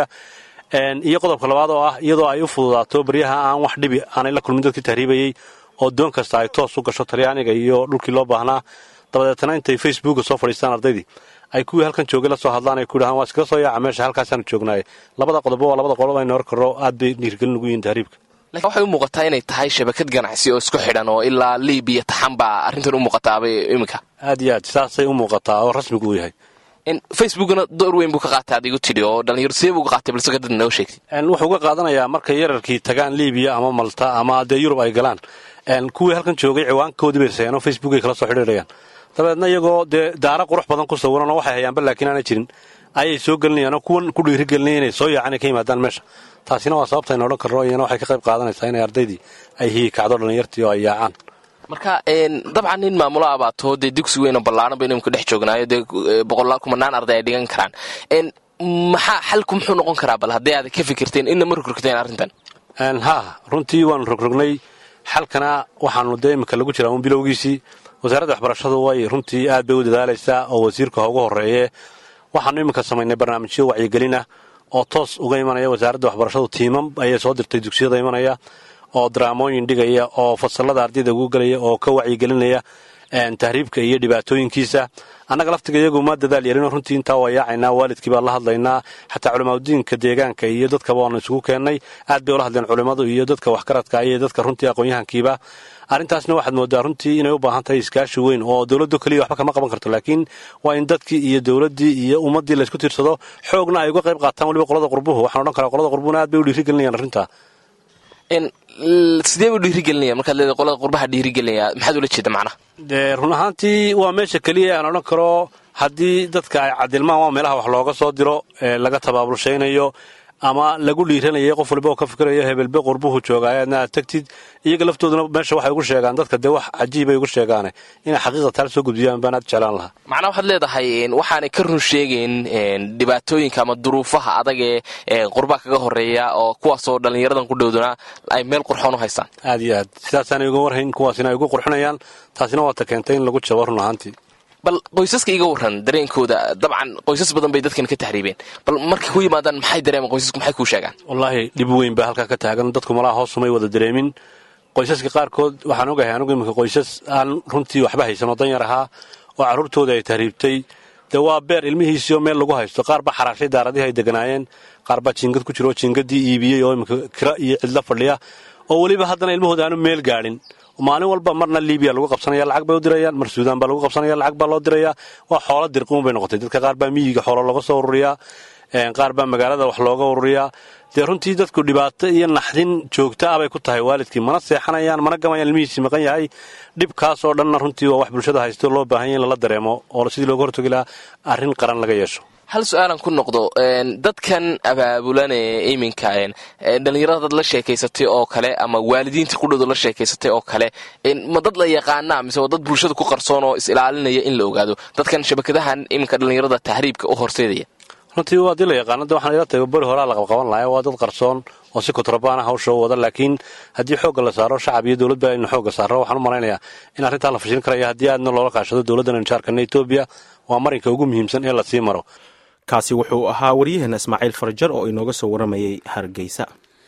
iyo qodobka labaad oo ah iyadoo ay u fududaato baryaha aan wax dhibi aanay la kulmin dadkii tahriibayey oo doon kasta ay toos u gasho talyaaniga iyo dhulkii loo baahnaa dabadeetana intay facebooka soo fadhiistaan ardaydii ay kuwii halkan joogay la soo hadlaan ay ku yidhahaan waa iskaga soo yaaca meesha halkaasaanu joognaaye labada qodobo waa labada qodob aynu hor karro aad bay dhiirigelin ugu yihiin tahriibka lakin waxay u muuqataa inay tahay shabakad ganacsi oo isku xidhan oo ilaa libiya taxan baa arrintan u muuqataabay iminka aad iyo aad saasay u muuqataa oo rasmigu uu yahay facebookna door weyn buu ka qaatay adigu tidhi oo dhalinyaro sidee buu ka qaatay balse kadad noo sheegtay wuxuu ka qaadanayaa markay yararkii tagaan libiya ama malta ama dee yurub ay galaan kuwii halkan joogay ciwaankoodii bay sayeen oo facebook ay kala soo xidhiirayaan dabeedna iyagoo dee daara qurux badan ku sawiran oo waxay hayaanba laakiin aanay jirin ayay soo gelinayaan oo kuwan ku dhiirigelinaya inay soo yaacaan ay ka yimaadaan meesha taasina waa sababta aynu odhan karno iyana waxay ka qayb qaadanaysaa inay ardaydii ay hiyi kacdo dhallinyartii oo ay yaacaan marka dabcan nin maamulo abaato dee dugsi weyn oo ballaaran baynu imika dhex joognaayo dee boqolaal kumanaan arday ay dhigan karaan maxaa xalku muxuu noqon karaa bal haddii aad ka fikirteen inna ma rogrogteen arrintan ha runtii waanu rogrognay xalkana waxaanu dee imika lagu jiraa un bilowgiisii wasaaradda waxbarashadu way runtii aad bay u dadaalaysaa oo wasiirka ha ugu horeeye waxaanu iminka samaynay barnaamijyo wacyigelin ah oo toos uga imanaya wasaaradda waxbarashadu tiimam ayay soo dirtay dugsiyada imanaya oo daraamooyin dhigaya oo fasalada ardayda ugu gelaya oo ka wacyigelinaya tahriibka iyo dhibaatooyinkiisa annaga laftiga iyagu ma dadaal yeelino runtii intaa waa yaacaynaa waalidkii baan la hadlaynaa xataa culimaadudiinka deegaanka iyo dadkaba waanu isugu keennay aad bay ula hadleen culimmadu iyo dadka waxgaradka iyo dadka runtii aqoon-yahankiiba arrintaasna waxaad moodaa runtii inay u baahan tahay iskaashi weyn oo dowladdu keliya waxba kama qaban karto laakiin waa in dadkii iyo dowladdii iyo ummaddii laysku tiirsado xoogna ay uga qayb qaataan weliba qolada qurbuhu waxaan odhan karaa qolada qurbuhuna aad bay u dhiirigelinayaan arrintaa sidee buu dhiirigelinaya markaad leedahay qolada qurbaha dhiirigelinaya maxaad ula jeeda macnaha dee run ahaantii waa meesha keliya aan odhan karo haddii dadka ay cadilmaan waa meelaha wax looga soo diro ee laga tabaabulshaynayo ama lagu dhiiranayay qof walba oo ka fikirayo hebelbe qurbuhu joogaay aadna aad tagtid iyaga laftooduna meesha waxay ugu sheegaan dadka dee wax cajiibay ugu sheegaane inay xaqiiqa taal soo gudbiyaan baan aad jeclaan lahaa macnaa waxaad leedahay waxaanay ka run sheegayn dhibaatooyinka ama duruufaha adag ee qurbaa kaga horeeya oo kuwaasoo dhallinyaradan ku dhowdana ay meel qurxoon u haystaan aad iyo aad sidaasaanay uga warhayn kuwaasina ay ugu qurxinayaan taasina waata keentay in lagu jabo run ahaantii bal qoysaska iga waran dareenkooda dabcan qoysas badan bay dadkan ka tahriibeen bal markay ku yimaadaan maxay dareemaan qoysasku maxay kuu sheegaan wallaahi dhib weyn baa halkaa ka taagan dadku malaha hoosumay wada dareemin qoysaska qaarkood waxaan ogahay anugu iminka qoysas aan runtii waxba haysan oo danyar ahaa oo carruurtooda ay tahriibtay dee waa beer ilmihiisiioo meel lagu haysto qaar baa xaraashay daaradihii ay deganaayeen qaar baa jiingad ku jiro oo jiingadii iibiyey oo iminka kira iyo cidla fadhiya oo weliba haddana ilmahooda aanu meel gaadhin maalin walba marna libiya lagu qabsanaya lacag bay u dirayaan mar suudaan baa lagu qabsanaya lacag baa loo diraya waa xoolo dirquun bay noqotay dadka qaar baa miyiga xoolo looga soo ururiyaa qaar baa magaalada wax looga ururiyaa dee runtii dadku dhibaato iyo naxdin joogta ah bay ku tahay waalidkii mana seexanayaan mana gamayaan ilmihiisii maqan yahay dhibkaas oo dhanna runtii waa wax bulshada haysto loo baahanya in lala dareemo oo sidii looga hortogi lahaa arrin qaran laga yeesho hal su-aalan ku noqdo dadkan abaabulanee iminka dhallinyarada dad la sheekaysatay oo kale ama waalidiinta qudhooda la sheekaysatay oo kale ma dad la yaqaanaa mise waa dad bulshada ku qarsoon oo is ilaalinaya in la ogaado dadkan shabakadahan iminka dhallinyarada tahriibka u horseedaya runtii waa dii la yaqaano de waxaan ila tahay beri horaa la qabqaban lahaa waa dad qarsoon oo si kontrabaana hawsha u wada laakiin haddii xoogga la saaro shacab iyo dowladba aynu xoogga saaro waxaan u malaynayaa in arrintaa la fashilin karaya haddii aadna loola kaashado dowladdan injaarkana etoobiya waa marinka ugu muhiimsan ee lasii maro kaasi wuxuu ahaa waryaheena ismaaciil farjar oo inooga soo waramayay hargeysa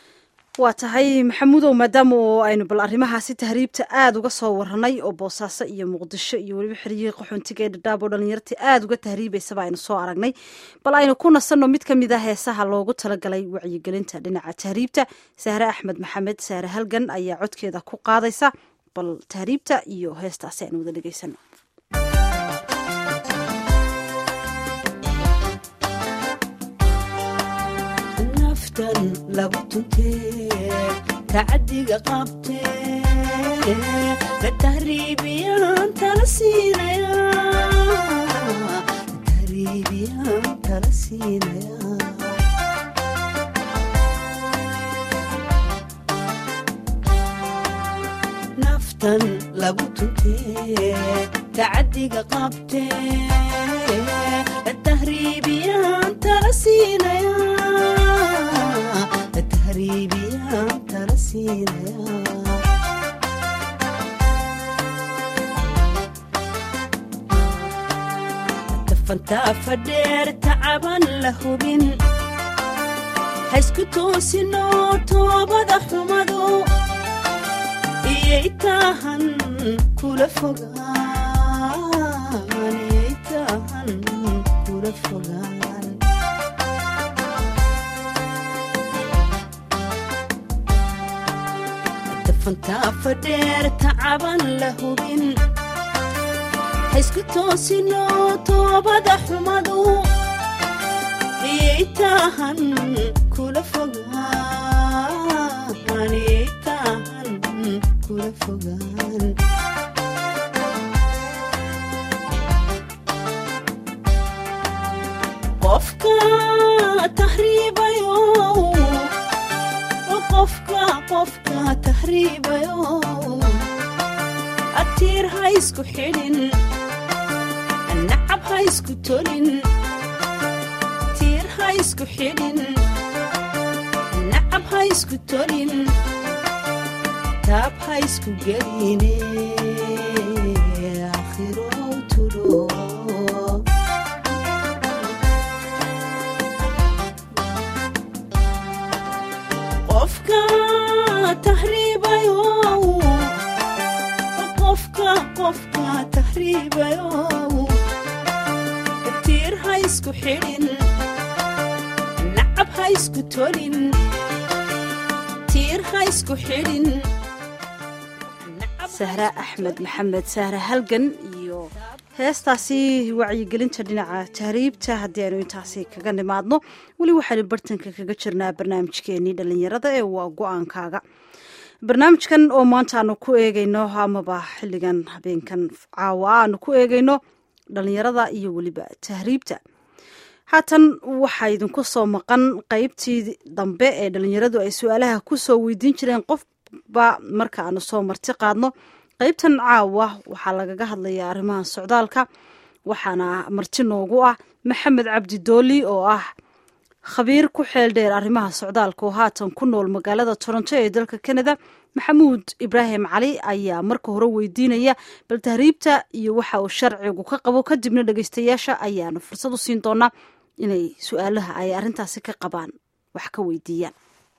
waa tahay maxamuudow maadaama oo aynu bal arrimahaasi tahriibta aada uga soo waranay oo boosaaso iyo muqdisho iyo weliba xeriyihii qaxoontiga ee dhadhaab oo dhallinyartii aada uga tahriibaysaba aynu soo aragnay bal aynu ku nasanno mid ka mid a heesaha loogu talagalay wacyigelinta dhinaca tahriibta sahre axmed maxamed sahre halgan ayaa codkeeda ku qaadaysa bal tahriibta iyo heestaasi aynu wada dhegeysano lagu tuntee tacadiga qabtee la tahriibiyaan tala siinaya tahriibiyaan tala siinaya naftan lagu tuntee tacadiga qabtee la tahriibiyaan tala siinaya tafantaafa dheer tacaban la hubin haysku toosino toobada xumadu iyay taahan kula fogaan iyay taahan kula fogaan tafantaafa dheer tacaban la hubin haysku toosino toobada xumadu iyay taahan kula fogaan iyay taahan kula fogaan qofka tahriibayo qofka qofka tahriibayo atiir ha isku xidhin nacab ha isku tolin tiir ha isku xidhin nacab ha isku tolin taab ha isku geline tahriibayo tiir ha isku xidhin nacab ha isku tolin tiir ha isku xidhin sahra axmed maxamed sahra halgan iyo heestaasi wacyigelinta dhinaca tahriibta haddii aynu intaasi kaga nimaadno weli waxaynu bartanka kaga jirnaa barnaamijkeenii dhallinyarada ee waa go-aankaaga barnaamijkan oo maanta aanu ku eegayno amaba xilligan habeenkan caawa aanu ku eegayno dhallinyarada iyo weliba tahriibta haatan waxaa idinku soo maqan qeybtii dambe ee dhallinyaradu ay su-aalaha kusoo weydiin jireen qofba marka aanu soo marti qaadno qeybtan caawa waxaa lagaga hadlayaa arrimaha socdaalka waxaana marti noogu ah maxamed cabdi dooli oo ah khabiir ku xeel dheer arrimaha socdaalka oo haatan ku nool magaalada toronto ee dalka canada maxamuud ibraahim cali ayaa marka hore weydiinaya bal tahriibta iyo waxa uu sharcigu ka qabo kadibna dhegeystayaasha ayaanu fursad u siin doonaa inay su-aalaha ay arrintaasi ka qabaan wax ka weydiiyaan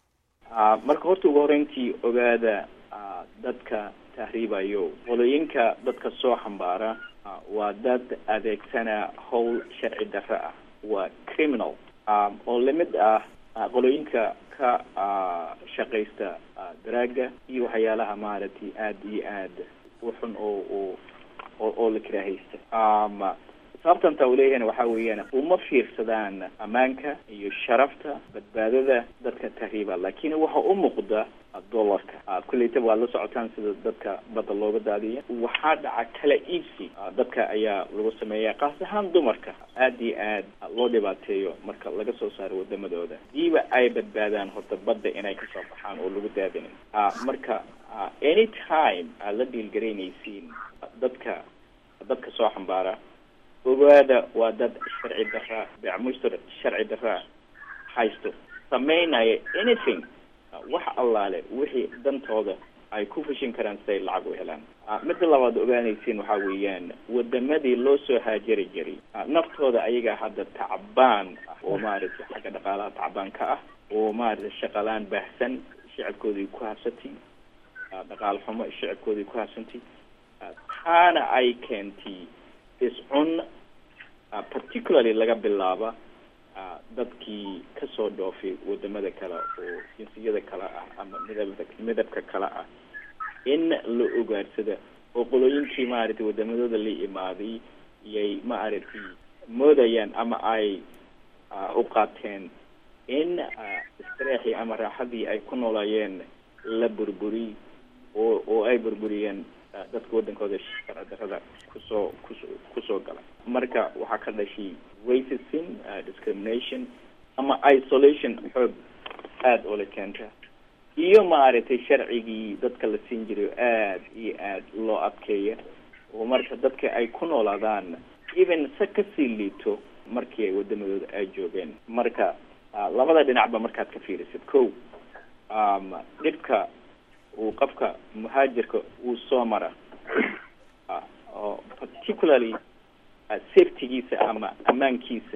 marka horta ugu horeyntii ogaada dadka tahriibayo qolooyinka dadka soo xambaara waa dad adeegsana howl sharci darro ah waa criminal oo lamid ah qolooyinka ka shaqaysta daraaga iyo waxyaalaha maaragtay aada iyo aada u xun oo oo oo la karaahaysta sababtanta uu leeyahayna waxaa weeyaan uma fiirsadaan ammaanka iyo sharafta badbaadada dadka tahriiba laakiin waxa u muuqda dollarka kulleytaba waad la socotaan sida dadka badda looga daadiya waxaa dhaca kala iibsi dadka ayaa lagu sameeya kaas ahaan dumarka aada iyo aad loo dhibaateeyo marka laga soo saaro wadamadooda diiba ay badbaadaan horta badda inay kasoo baxaan oo lagu daadinin marka any time aad la dhiilgaraynaysiin dadka dadka soo xambaara ogaada waa dad sharci daraa beecmushtar sharci daraa haysto sameynaya anything wax allaale wixii dantooda ay ku fushin karaan si ay lacag u helaan midda labaad ogaanaysiin waxaa weeyaan wadamadii loo soo haajari jiray naftooda ayaga hadda tacbaan oo maaragtay xagga dhaqaalaha tacbaan ka ah oo maaragtay shaqalaan baahsan shicibkoodii ku habsantay dhaqaal xumo shicibkoodii ku habsantay taana ay keentay iscun particularly laga bilaaba dadkii kasoo dhoofay wadamada kale oo jinsiyada kale ah ama midab midabka kale ah in la ogaarsada oo qolooyinkii maaragtay wadamadooda la imaaday iyay maaragtay moodayaan ama ay u qaateen in istreexii ama raaxadii ay ku noolayeen la burburiy oo oo ay burburiyeen dadka wadankooda sharci darada kusoo kuso kusoo gala marka waxaa ka dhashay racism discrimination ama isolation xoog aada oo la keenta iyo maaragtay sharcigii dadka la siin jiray aada iyo aada loo adkeeya oo marka dadka ay ku noolaadaan even se kasii liito markii ay wadamadooda ay joogeen marka labada dhinacba markaad ka fiirisid ko dhibka uu qofka muhaajirka uu soo mara oo particularly safetygiisa ama ammaankiisa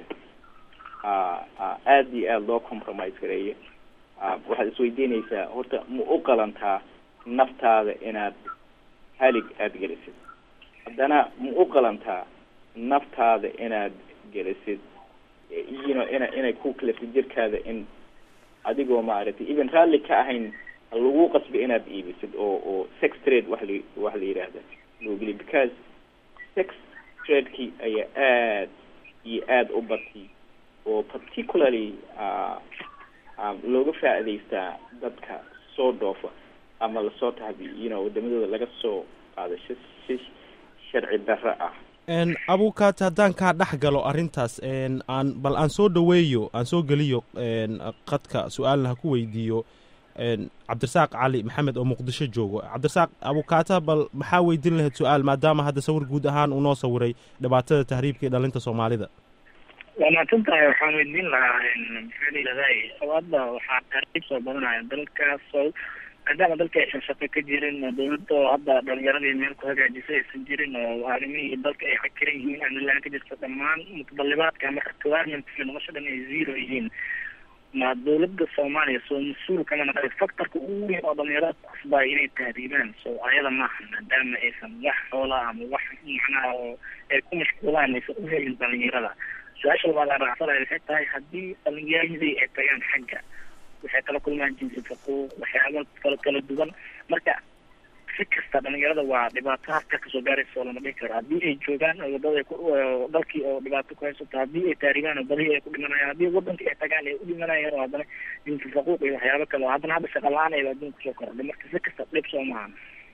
aada iyo aada loo compromise gareeya waxaad isweydiinaysaa horta ma u qalantaa naftaada inaad halig aada gelisid haddana ma u qalantaa naftaada inaad gelisid you know ina inay ku kalifid jirkaada in adigoo maaragtay even raalli ka ahayn lagu qasbi inaad iibisid oo oo sex trade wax la wax la yidhaahda loo geliy because sex tradekii ayaa aad iyo aada u batay oo particularly looga faa'iidaystaa dadka soo dhoofa ama lasoo tahbi you know wadamadooda laga soo qaado si si sharci darro ah abukaat haddaan kaa dhex galo arrintaas aan bal aan soo dhaweeyo aan soo geliyo qadka su-aalna ha ku weydiiyo cabdirasaaq cali maxamed oo muqdisho joogo cabdirasaaq abukaata bal maxaa weydiin lahayd su-aal maadaama hadda sawir guud ahaan uu noo sawiray dhibaatada tahriibka iyo dhalinta soomaalida waa mahadsan tahay waxaan weydiin lahaa maxaa layidhahday hadda waxaa tahriib soo badanaya dalkaasoo maadaama dalka aysan shaqo ka jirin dawladda oo hadda dhalinyaradii meel ku hagaajisay aysan jirin oo arrimihii dalka ay xakiran yihiin amnilaan ka jirta dhammaan mutadalibaadka ama requirements nolosha dhan ay zero yihiin ma dawladda soomaaliya soo mas-uul kama naqay factorka ugu weyn oo dhalinyarada kusbaya inay tahriibaan so ayada maaha maadaama aysan wax xoola ama wax macnaha oo ay ku mashquulaan aysan u helin dhalinyarada su-aasha labaad aan raacsanaya waxay tahay haddii dhalinyaradii ay tagaan xagga waxay kala kulmaan jinsi faquuq waxyaaba kala kala duwan marka si kasta dhalinyarada waa dhibaato halka kasoo gaaraysa oo lama dhihi karo haddii ay joogaan oo wadada ay ku oo dalkii oo dhibaato ku haysato haddii ay taaribaan oo badihii ay ku dhimanayaan haddii wadankii ay tagaan ay u dhimanayaan oo haddana jinsi faquuq iyo waxyaabo kale oo haddana hadda shaqa la-aan ayba adduunka kusoo kordhay marka si kasta dhib soo maahan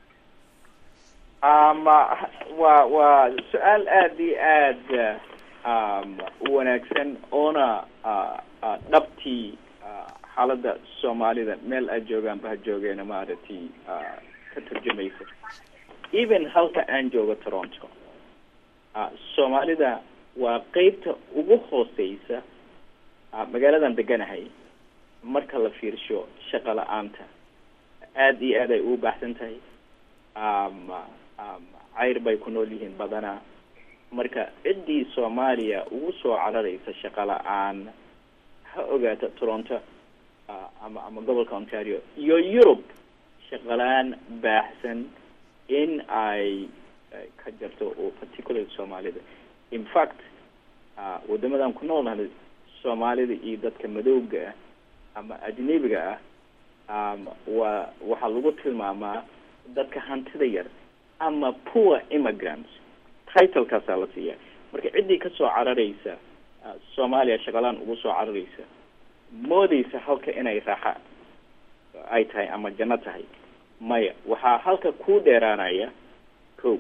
ama waa waa su-aal aada iyo aada um, u wanaagsan oona uh, uh, dhabtii uh, xaaladda soomaalida meel ay joogaanba ha joogeena maaragtay uh, ka turjumaysa even halka aan joogo toronto uh, soomaalida waa qeybta ugu hooseysa uh, magaaladan deganahay marka la fiirsho shaqa la-aanta aada iyo aad ay ugu baaxsan tahay um, um, cayr bay ku nool yihiin badanaa marka ciddii soomaaliya ugu soo cararaysa shaqa la-aan ha ogaata toronto uh, ama ama gobolka ontario iyo yurub shaqalaan baaxsan in ay ka jarto oo particularly soomaalida in fact uh, wadamadan ku noolnahay soomaalida iyo dadka madowga ah ama ajnabiga ah um, waa waxaa lagu tilmaamaa dadka hantida yar ama poor immigrants titlekaasaa la siiya marka ciddii kasoo cararaysa uh, soomaaliya shaqalaan ugu soo cararaysa moodeysa halka inay raaxa ay tahay ama janno tahay maya waxaa halka ku dheeraanaya ko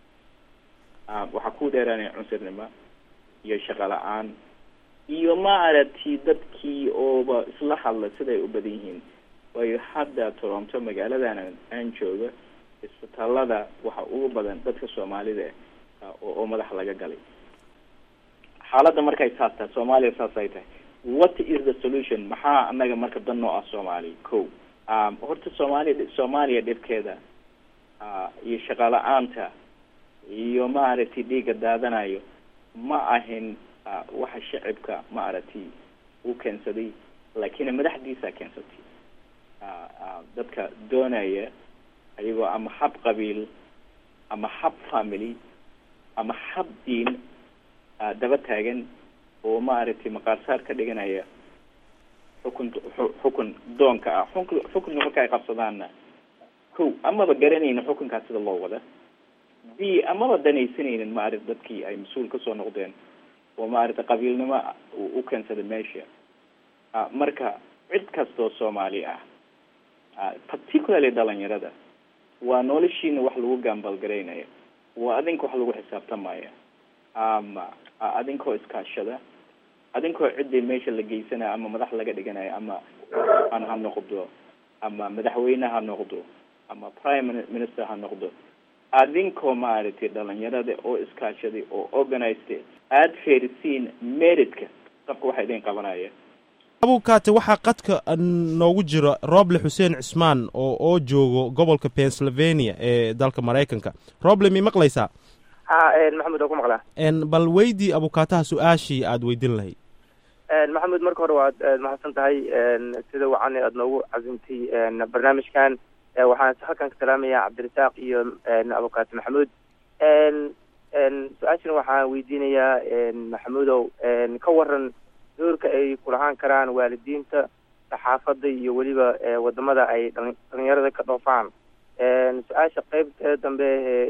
um, waxaa ku dheeraanaya cunsurnimo iyo shaqo la-aan iyo maaragtay dadkii ooba isla hadla siday u badan yihiin waayo hadda toronto magaaladan aan jooga isbitaalada waxa ugu badan dadka soomaalida oo oo madaxa laga galay xaaladda markay saas tahay soomaaliya saas ay tahay what is the solution maxaa anaga marka dan noo ah soomaaliya ko um, horta soomaaliya soomaaliya dhibkeeda uh, iyo shaqa la-aanta iyo maaragtay dhiiga daadanayo ma ahin uh, waxa shacibka maaragtay u keensaday laakiin madaxdiisa keensatay uh, uh, dadka doonaya ayagoo ama hab qabiil ama hab family ama hab diin uh, daba taagan oo maaragtay maqaarsaar ka dhiganaya xukun xukun doonka ah xukun xukunka marka ay qabsadaanna ko amaba garanaynin xukunkaas sida loo wada b amaba danaysanaynin maaragta dadkii ay mas-uul kasoo noqdeen oo maaragta qabiilnimo u keensaday meesha marka cid kastoo soomaali ah particularly dhalinyarada waa noloshiina wax lagu gaambalgaraynaya waa adinka wax lagu xisaabtamaya ama adinkoo iskaashada adinkoo ciddii meesha la geysanaya ama madax laga dhiganayo ama an ha noqdo ama madaxweyne ha noqdo ama prime minister ha noqdo adinkoo maaragtay dhalinyarada oo iskaashaday oo organized aada feerisiin meritka qabka waxa idin qabanaya abukaate waxaa qadka noogu jira roble xuseen cismaan oo oo joogo gobolka pennsylvania ee dalka maraykanka roble mi maqlaysaa ha maxamed waa ku maqlaa bal weydii abukaataha su-aashii aada weydin lahayd maxamed marka hore waad mahadsan tahay sida wacan aada noogu casimtay barnaamijkan waxaan halkan ka salaamaya cabdirasaaq iyo abukaate maxamuud su-aashana waxaan weydiinayaa maxamuudow ka waran doorka ay kulahaan karaan waalidiinta saxaafadda iyo weliba wadamada ay dhalinyarada ka dhoofaan su-aasha qeybta dambe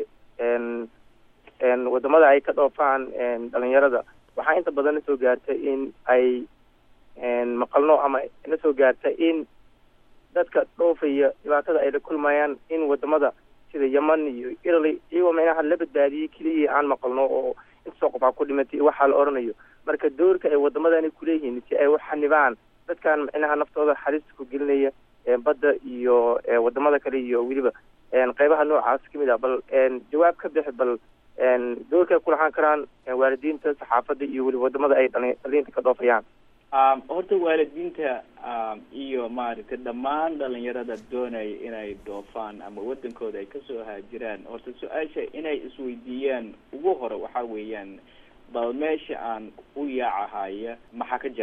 ee wadamada ay ka dhoofaan dhalinyarada waxaa inta badan nasoo gaarta in ay maqalno ama nasoo gaarta in dadka dhoofaya dhibaatada ay la kulmayaan in wadamada sida yeman iyo italy iyagoo micnaha la badbaadiyey keliya aan maqalno oo intasoo qof aa ku dhimatay waxaa la oranayo marka doorka ay wadamadani kuleeyihiin si ay u xanibaan dadkan micnaha naftooda halista ku gelinaya badda iyo wadamada kale iyo weliba qeybaha noocaas kamid ah bal jawaab ka bixi bal doorka ay kulahaan karaan waalidiinta saxaafadda iyo weliba wadamada ay dhalinyarta ka dhoofayaan horta waalidiinta iyo maaragtay dhammaan dhalinyarada doonaya inay dhoofaan ama wadankooda ay kasoo haajiraan horta su-aasha inay isweydiiyaan ugu hore waxaa weeyaan bal meesha aan u yaacahaya maxaa ka jiro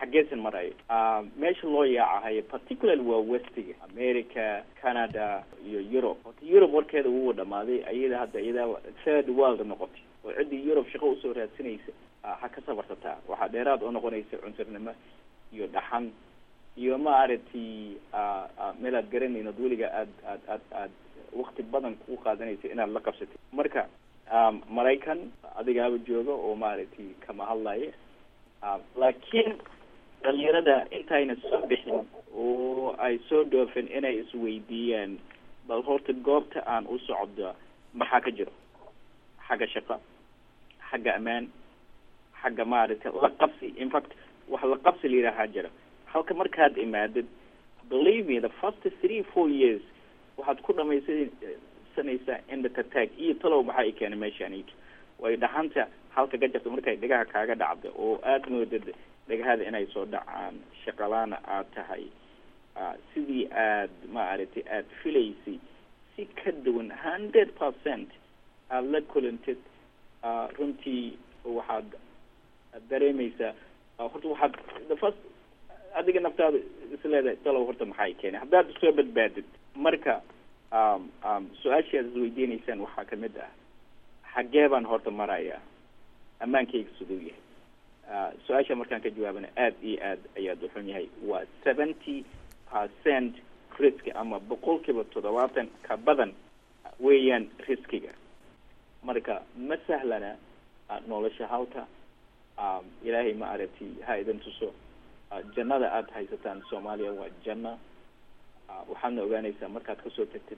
xaggeesan marayo meesha loo yaacahayo particularly waa westiga america canada iyo europe horta europe warkeeda wuu dhamaaday ayada hadda iyadaa third world noqotay oo ciddii europe shaqo usoo raadsanaysa ha ka sabarsataa waxaa dheeraad oo noqonaysa cunturnimo iyo dhaxan iyo maaragtay meel aad garanayno ad weliga aad aad aad aad wakti badan ku qaadanaysa inaad la qabsatid marka maraykan adigaaba jooga oo maaragtay kama hadlaya laakiin dhalinyarada intayna soo bixin oo ay soo dhoofin inay isweydiiyaan bal horta goobta aan u socdo maxaa ka jiro xagga shaqo xagga ammaan xagga maaragtay la qabsi in fact wax la qabsi la yidhaahaa jira halka markaad imaadid believe me the first three four years waxaad ku dhamaysanaysaa indhatataag iyo talow maxaa i keenay meeshaan way dhaxanta halka ka jirta markay dhegaha kaaga dhacda oo aada moodad dhegahada inay soo dhacaan shaqalaana aad tahay sidii aad maaragtay aada filaysay si ka duwan hundred percent aada la kulantid runtii waxaad dareemaysaa horta waxaad the first adiga naftaada isleedahay talow horta maxaa i keenay haddaad soo badbaadid marka su-aashii aad isweydiinaysaan waxaa kamid ah xaggee baan horta marayaa ammaankayga siduu yahay su-aasha markaan ka jawaabana aada iyo aad ayaad uxun yahay waa seventy percent risk ama boqol kiiba toddobaatan ka badan weeyaan riskiga marka ma sahlana nolosha halka ilaahay ma aragtay ha idin tuso jannada aada haysataan soomaaliya waa janno waxaadna ogaanaysaa markaad kasoo tagtid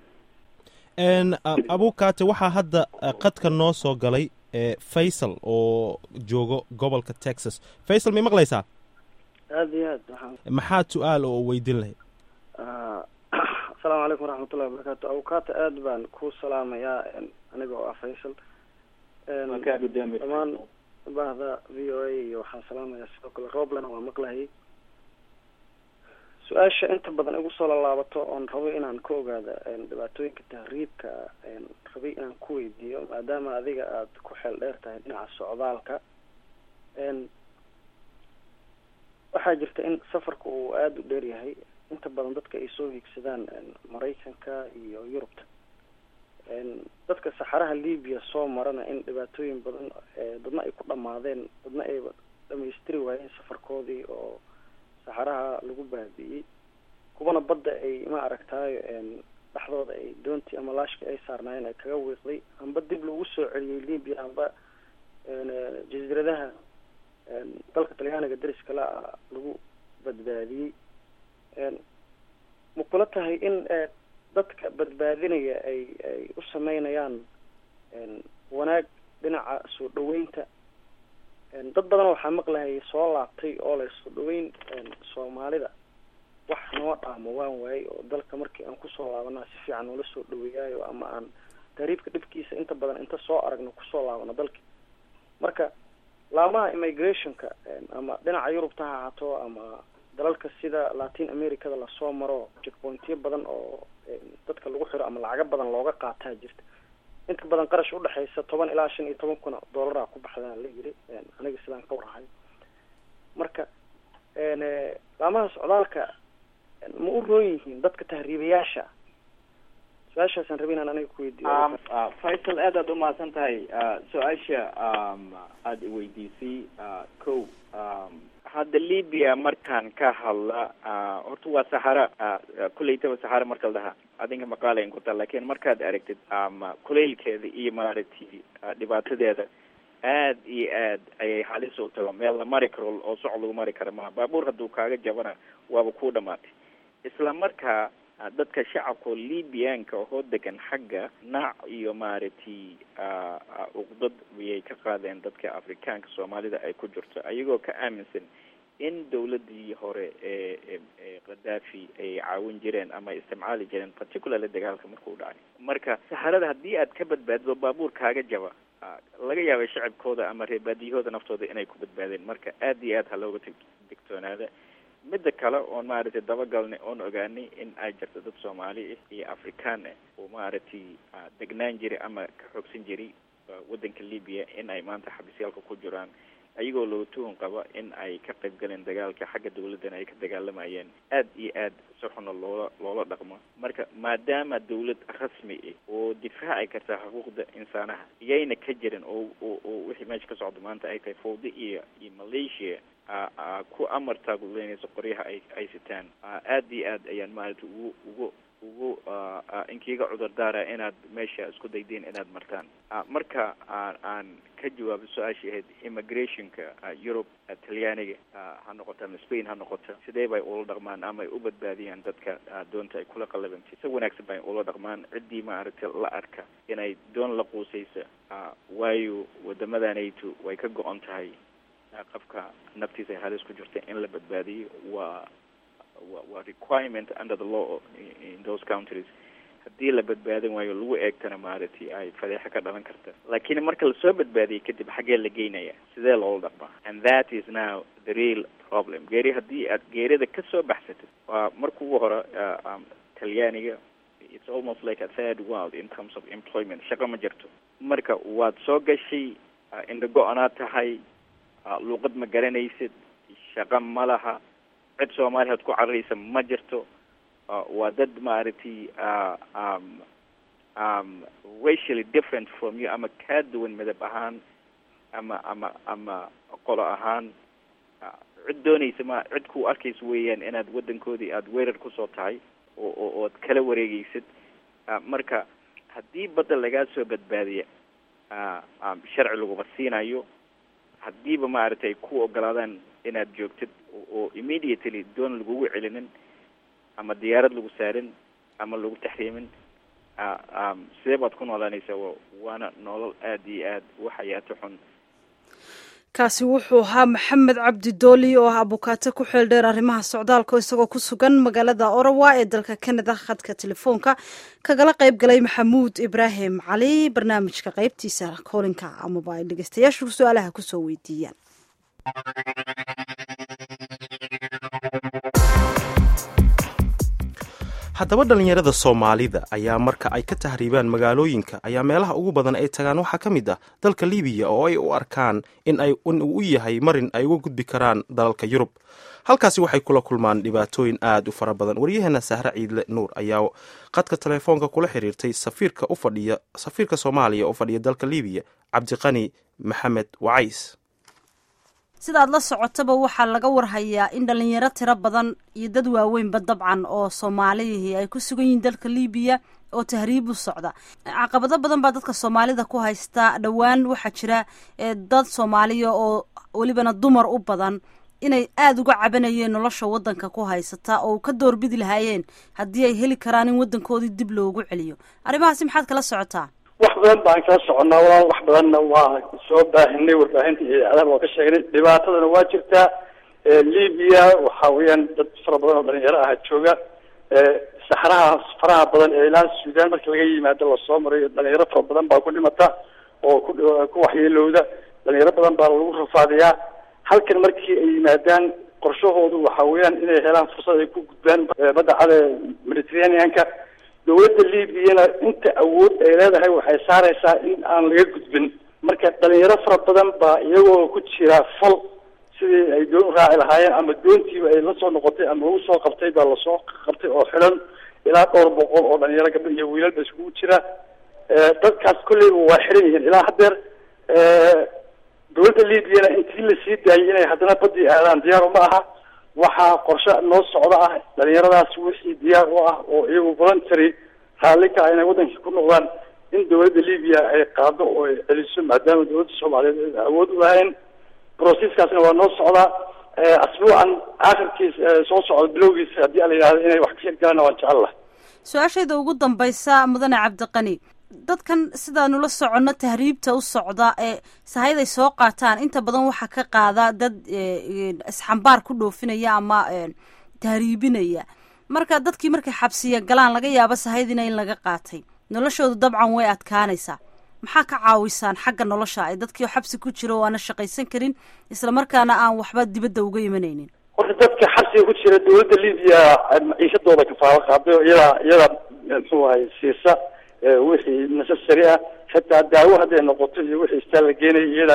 abukaate waxaa hadda qadka noo soo galay faysal oo joogo gobolka texas faysal may maqlaysaa aada iyo aad waxaan maxaad su-aal oo weydiin lahayd asalaamu calaykum waraxmatullahi wabarakaatu abukaata aad baan ku salaamayaa aniga oo ah faysal dhammaan bahda v o a iyo waxaan salaamayaa sidoo kale roblena waa maqlahayay su-aasha inta badan igu soo laalaabato oon rabo inaan ka ogaada dhibaatooyinka tahriibka rabay inaan ku weydiiyo maadaama adiga aada ku xeel dheer tahay dhinaca socdaalka waxaa jirta in safarka uu aada u dheer yahay inta badan dadka ay soo hiigsadaan maraykanka iyo yurubta dadka saxaraha libiya soo marana in dhibaatooyin badan dadna ay ku dhamaadeen dadna ay dhamaystiri waayeen safarkoodii oo saxaraha lagu baabi'iyey kuwana badda ay ma aragtaayo dhexdooda ay doontii ama laashkii ay saarnaayeen ay kaga wiiqday amba dib lagu soo celiyey libya amba jasiiradaha dalka talyaaniga dariska la lagu badbaadiyey ma kula tahay in dadka badbaadinaya ay ay u sameynayaan wanaag dhinaca soo dhaweynta dad badan waxaa maqlahayay soo laabtay oo leh soo dhaweyn soomaalida wax noo dhaamo waan waayey oo dalka markii aan kusoo laabanaa si fiican noola soo dhaweeyaayo ama aan tahriibka dhibkiisa inta badan inta soo aragno kusoo laabano dalka marka laamaha immigrationka ama dhinaca yurubta ha ahaato ama dalalka sida latin americada lasoo maro checkpointyo badan oo dadka lagu xiro ama lacago badan looga qaataa jirta inta badan qarash udhexaysa toban ilaa shan iyo toban kun dollaraa ku baxdaan la yiri aniga sidaan ka warahay marka laamaha socdaalka ma u roon yihiin dadka tahriibayaasha su-aashaasaan rabay inaan aniga kuweydiiyo faysal aad aad umahadsan tahay su-aasha aada iweydiisay ko hadda libya markaan ka hadla horta waa saxara kulleytaba saxara marka la dhahaa adinka maqaalayn ku taa lakin markaad aragtid ama kuleylkeeda iyo maaragtay dhibaatadeeda aad iyo aad ayay halis u tago meel la mari karo oo soc lagu mari kara maha baabuur hadduu kaaga jabana waaba ku dhamaatay isla markaa dadka shacabka libyanka oo degan xagga naac iyo maaragtay uqdad ayay ka qaadeen dadka afrikaanka soomaalida ay ku jirto ayagoo ka aaminsan in dawladii hore ee ee khadaafi ay caawin jireen ama ay isticmaali jireen particularly dagaalka markuu dhacay marka saxarada haddii aad ka badbaadido baabuur kaaga jaba laga yaabay shacabkooda ama reebaadiyahooda naftooda inay ku badbaadeen marka aad iyo aad ha looga t digtoonaada midda kale oon maaragtay dabagalnay oon ogaanay in ay jirto dad soomaali ah iyo afrikaan ah oo maaragtay degnaan jiray ama ka xoogsan jiray waddanka libya in ay maanta xabisyaalka ku jiraan ayagoo loo tuhun qaba in ay ka qayb galeen dagaalka xagga dawladdana ay ka dagaalamayeen aad iyo aad si xuna loola loola dhaqmo marka maadaama dawlad rasmi ah oo difaaci karta xuquuqda insaanaha iyayna ka jirin oo oo oo wixii meesha ka socda maanta ay tahay fawda iyo iyo malaysia ku amar taaguleynayso qoryaha ay ay sitaan aad iyo aad ayaan maaragtay ugu ugu ugu inkiiga cudurdaara inaad meesha isku daydeen inaad martaan marka aan aan ka jawaabo su-aashii ahayd immigrationka europe talyaaniga ha noqoto ama spain ha noqoto sidee bay ula dhaqmaan ama ay u badbaadiyaan dadka doonta ay kula qalabantay si wanaagsan bay ula dhaqmaan ciddii maaragtay la arka inay doon la quusaysa waayo wadamadanaytu way ka go-on tahay qofka naftiisa ay halis ku jirta in la badbaadiyo waa wa waa requirement under the law in those countries haddii la badbaadin waayo lagu eegtana maaragtay ay fadeexa ka dhalan karta laakiin marka lasoo badbaadiyay kadib xaggee la geynaya sidee loola dhaqmaa and that is now the real problem geeri haddii aad geerida kasoo baxsatid waa marka ugu hore talyaaniga it's almost like a third world in terms of employment shaqo ma jirto marka waad soo gashay indha go-anaad tahay luuqad ma garanaysid shaqo ma laha cid soomaaliya ad ku cararaysa ma jirto waa dad maaragtay racially different from you ama kaa duwan midab ahaan ama ama ama qolo ahaan cid doonaysa ma cid ku arkaysa weeyaan inaad waddankoodii aada weerar kusoo tahay oo oo ood kala wareegaysid marka haddii badda lagaa soo badbaadiya sharci laguma siinayo haddiiba maaragtay ku ogolaadaan inaad joogtid oo immediately doon lagugu celinin ama diyaarad lagu saarin ama lagu taxriimin sidee baad ku noolaanaysaa waana nolol aada iyo aad u xayaato xun kaasi wuxuu ahaa maxamed cabdi dooli oo ah abukaato ku xeel dheer arrimaha socdaalka isagoo ku sugan magaalada orawa ee dalka canada khadka telefoonka kagala qayb galay maxamuud ibraahim cali barnaamijka qaybtiisa koolinka amaba ay dhegeystayaashu su-aalaha kusoo weydiiyaan haddaba dhallinyarada soomaalida ayaa marka ay ka tahriibaan magaalooyinka ayaa meelaha ugu badan ay tagaan waxaa ka mid ah dalka libiya oo ay u arkaan in uu u yahay marin ay uga gudbi karaan dalalka yurub halkaasi waxay kula kulmaan dhibaatooyin aad u fara badan waryaheena sahre ciidle nuur ayaa qadka telefoonka kula xiriirtay safiirka ufadhiya safiirka soomaaliya oo fadhiya dalka libiya cabdiqani maxamed wacays sidaad la socotaba waxaa laga warhayaa in dhalinyaro tiro badan iyo dad waaweynba dabcan oo soomaalihii ay ku sugan yihiin dalka libiya oo tahriib u socda caqabado badan baa dadka soomaalida ku haysta dhowaan waxaa jira dad soomaaliya oo welibana dumar u badan inay aada uga cabanayeen nolosha waddanka ku haysata oo ka doorbidi lahaayeen haddii ay heli karaan in waddankoodii dib loogu celiyo arrimahaasi maxaad kala socotaa wax badan baan kala soconnaa walaal wax badanna waa soo baahinay warbaahinta iyo idaacadaha waa ka sheegnay dhibaatadana waa jirtaa libiya waxa weeyaan dad fara badan oo dhalinyaro ah jooga saxraha faraha badan ee ilaa suudaan marka laga yimaado lasoo marayo dhalinyaro fara badan baa ku dhimata oo ku ku waxyeelowda dhalinyaro badan baa lagu rafaadiyaa halkan markii ay yimaadaan qorshahoodu waxa weeyaan inay helaan fursad ay ku gudbaan badda cade mediterraneanka dawladda libyana inta awood ay leedahay waxay saaraysaa in aan laga gudbin marka dhalinyaro fara badan baa iyagoo ku jira fal sidii ay doon raaci lahaayeen ama doontiiba ay lasoo noqotay ama lagu soo qabtay baa lasoo qabtay oo xilan ilaa dhowr boqol oo dhalinyaro gabdho iyo wiilalba iskugu jira dadkaas kolleyba waa xiran yihiin ilaa haddeer dawladda libyana intii lasii daayay inay haddana badii aadaan diyaar uma aha waxaa qorshe noo socda ah dhalinyaradaas wixii diyaar u ah oo iyagu voluntary raalli ka ah inay waddankii ku noqdaan in dawladda libiya ay qaado oo ay celiso maadaama dawladda soomaaliyeed ay awood u lahayn processkaasna waa noo socdaa asbuucan aakhirkiis soo socda bilowgiisa haddii a la yidhahdo inay wax ka hirgalaan waan jecel lahay su-aashayda ugu dambaysa mudane cabdiqani dadkan sidaanu la soconno tahriibta u socda ee sahayday soo qaataan inta badan waxaa ka qaada dad isxambaar ku dhoofinaya ama tahriibinaya marka dadkii markay xabsiya galaan laga yaabo sahaydina in laga qaatay noloshoodu dabcan way adkaanaysaa maxaa ka caawisaan xagga nolosha ay dadkii xabsi ku jira oo aana shaqaysan karin islamarkaana aan waxba dibadda uga imanaynin horta dadka xabsiga ku jira dawladda libiya maciishadooda kafaalo qaaday iyada iyada muxuu ahay siisa wixii necessary ah xitaa daawo hadday noqoto iyo wixii istaa la geenaya iyadaa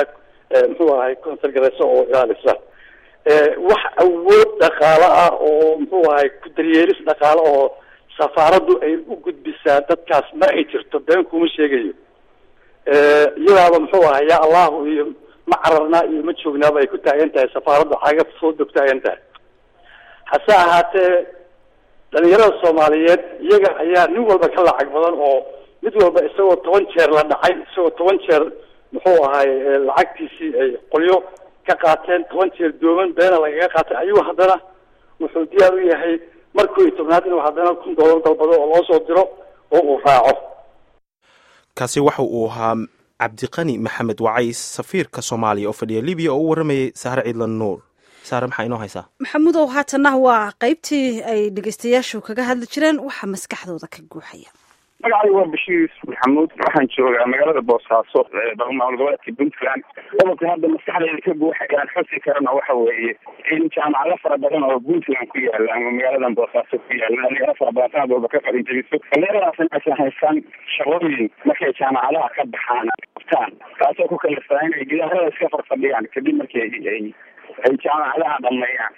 muxuu ahay consergarayso oo ilaalisa wax awood dhaqaale ah oo muxuu ahay ku daryeelis dhaqaale oo safaaraddu ay u gudbisaa dadkaas ma ay jirto been kuma sheegayo iyadaaba muxuu ahay yaa allahu iyo ma cararnaa iyo ma joognaaba ay ku taagan tahay safaaraddu caga soo dog taagan tahay hase ahaatee dhalinyarada soomaaliyeed iyaga ayaa nin walba ka lacag badan oo mid walba isagoo toban jeer la dhacay isagoo toban jeer muxuu ahay lacagtiisii ay qolyo ka qaateen toban jeer dooman beena lagaga qaatay ayuu haddana wuxuu diyaar u yahay markuu iyo tobnaad inuu haddana kun doolar dalbado oo loo soo diro oo uu raaco kaasi waxa uu ahaa cabdiqani maxamed wacays safiirka soomaaliya oo fadhiya libiya oo u waramayay sahre ciidlan nuur saare maxaa inoo haysaa maxamudow haatanna waa qaybtii ay dhegeystayaashu kaga hadli jireen waxaa maskaxdooda ka guuxaya magacaygu waa bashiir maxamuud waxaan joogaa magaalada boosaaso maamul goboleedka puntland qodobka hadda maskaxdayda ka buuxay aan xusi karana waxa weeye in jaamacado fara badan oo puntland ku yaala ama magaaladan boosaaso ku yaala dhalinyaro fara badan sanad walba ka qalin jebiso dhalinyaradaasna aysan haysan shaqooyin markay jaamacadaha ka baxaan qabtaan taasoo ku kalifaa inay gidaarada iska farfadhiyaan kadib markii ay ay jaamacadaha dhameeyaan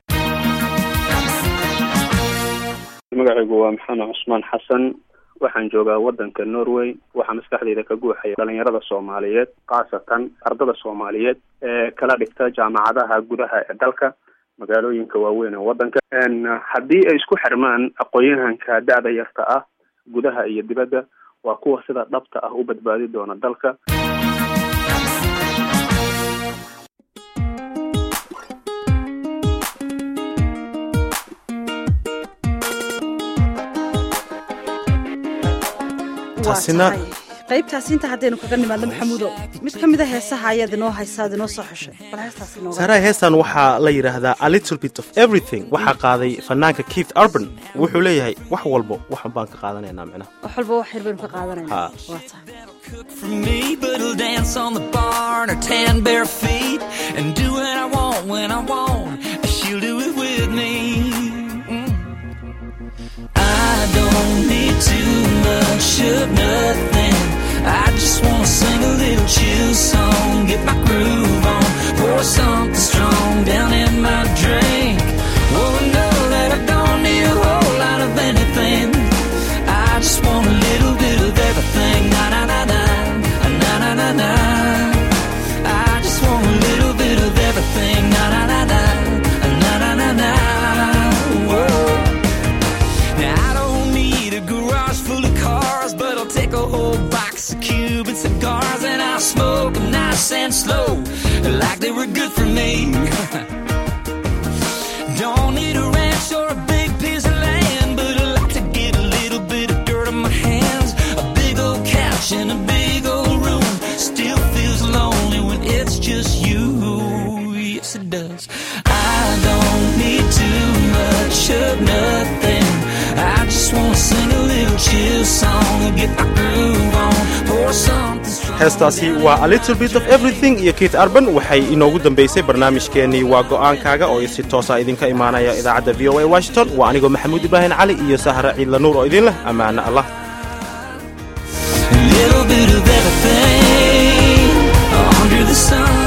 magacaygu waa maxamed cusmaan xasan waxaan joogaa wadanka norway waxaa maskaxdayda ka guuxaya dhalinyarada soomaaliyeed khaasatan ardada soomaaliyeed ee kala dhigta jaamacadaha gudaha ee dalka magaalooyinka waaweyn ee wadanka haddii ay isku xirmaan aqoon-yahanka da-da yarta ah gudaha iyo dibadda waa kuwa sida dhabta ah u badbaadi doona dalka taasina qaybtaasi inta haddaynu kaga nimaadno maxamuudow mid ka mida heesaha ayaad inoo haysaad inoo soo xeshay bal heestaas inooga saaraha heestan waxaa la yidhaahdaa a little bit of everything waxaa qaaday fanaanka keith urban wuxuu leeyahay wax walbo waxan baan ka qaadanaynaa micnaha wax walba wax yar baynu ka qaadanayna Ha. waa tahay for me, but he'll dance on the barn or tan bare feet and do what I want when I want. She'll do it with me. Mm. I don't need too much of nothing. I just wanna sing a little chill song, get my groove on, pour something strong down in my drink. Oh, know that I don't need a whole lot of anything. I just want a little bit of everything. Na na na na, na na na na. I just want a little bit of everything. Na na na na, na na na na. Whoa. Now I don't need a garage full of cars, but I'll take a whole box of Cuban cigars and I'll smoke them nice and slow, like they were good for me. Don't need a ranch or a big piece of land, but I like to get a little bit of dirt on my hands. A big old couch in a big old room still feels lonely when it's just you. Yes, it does. I don't need too much of nothing. I just wanna sing a little chill song and get my groove on. Pour something strong. heestaasi waa a little bit of everything iyo keith urban waxay inoogu dambeysay barnaamijkeennii waa go'aankaaga oo si toosa idinka imaanaya idaacadda v o a washington waa anigoo maxamuud ibraahin cali iyo sahra ciidla nuur oo idin leh ammaano allah A little bit of everything under the sun.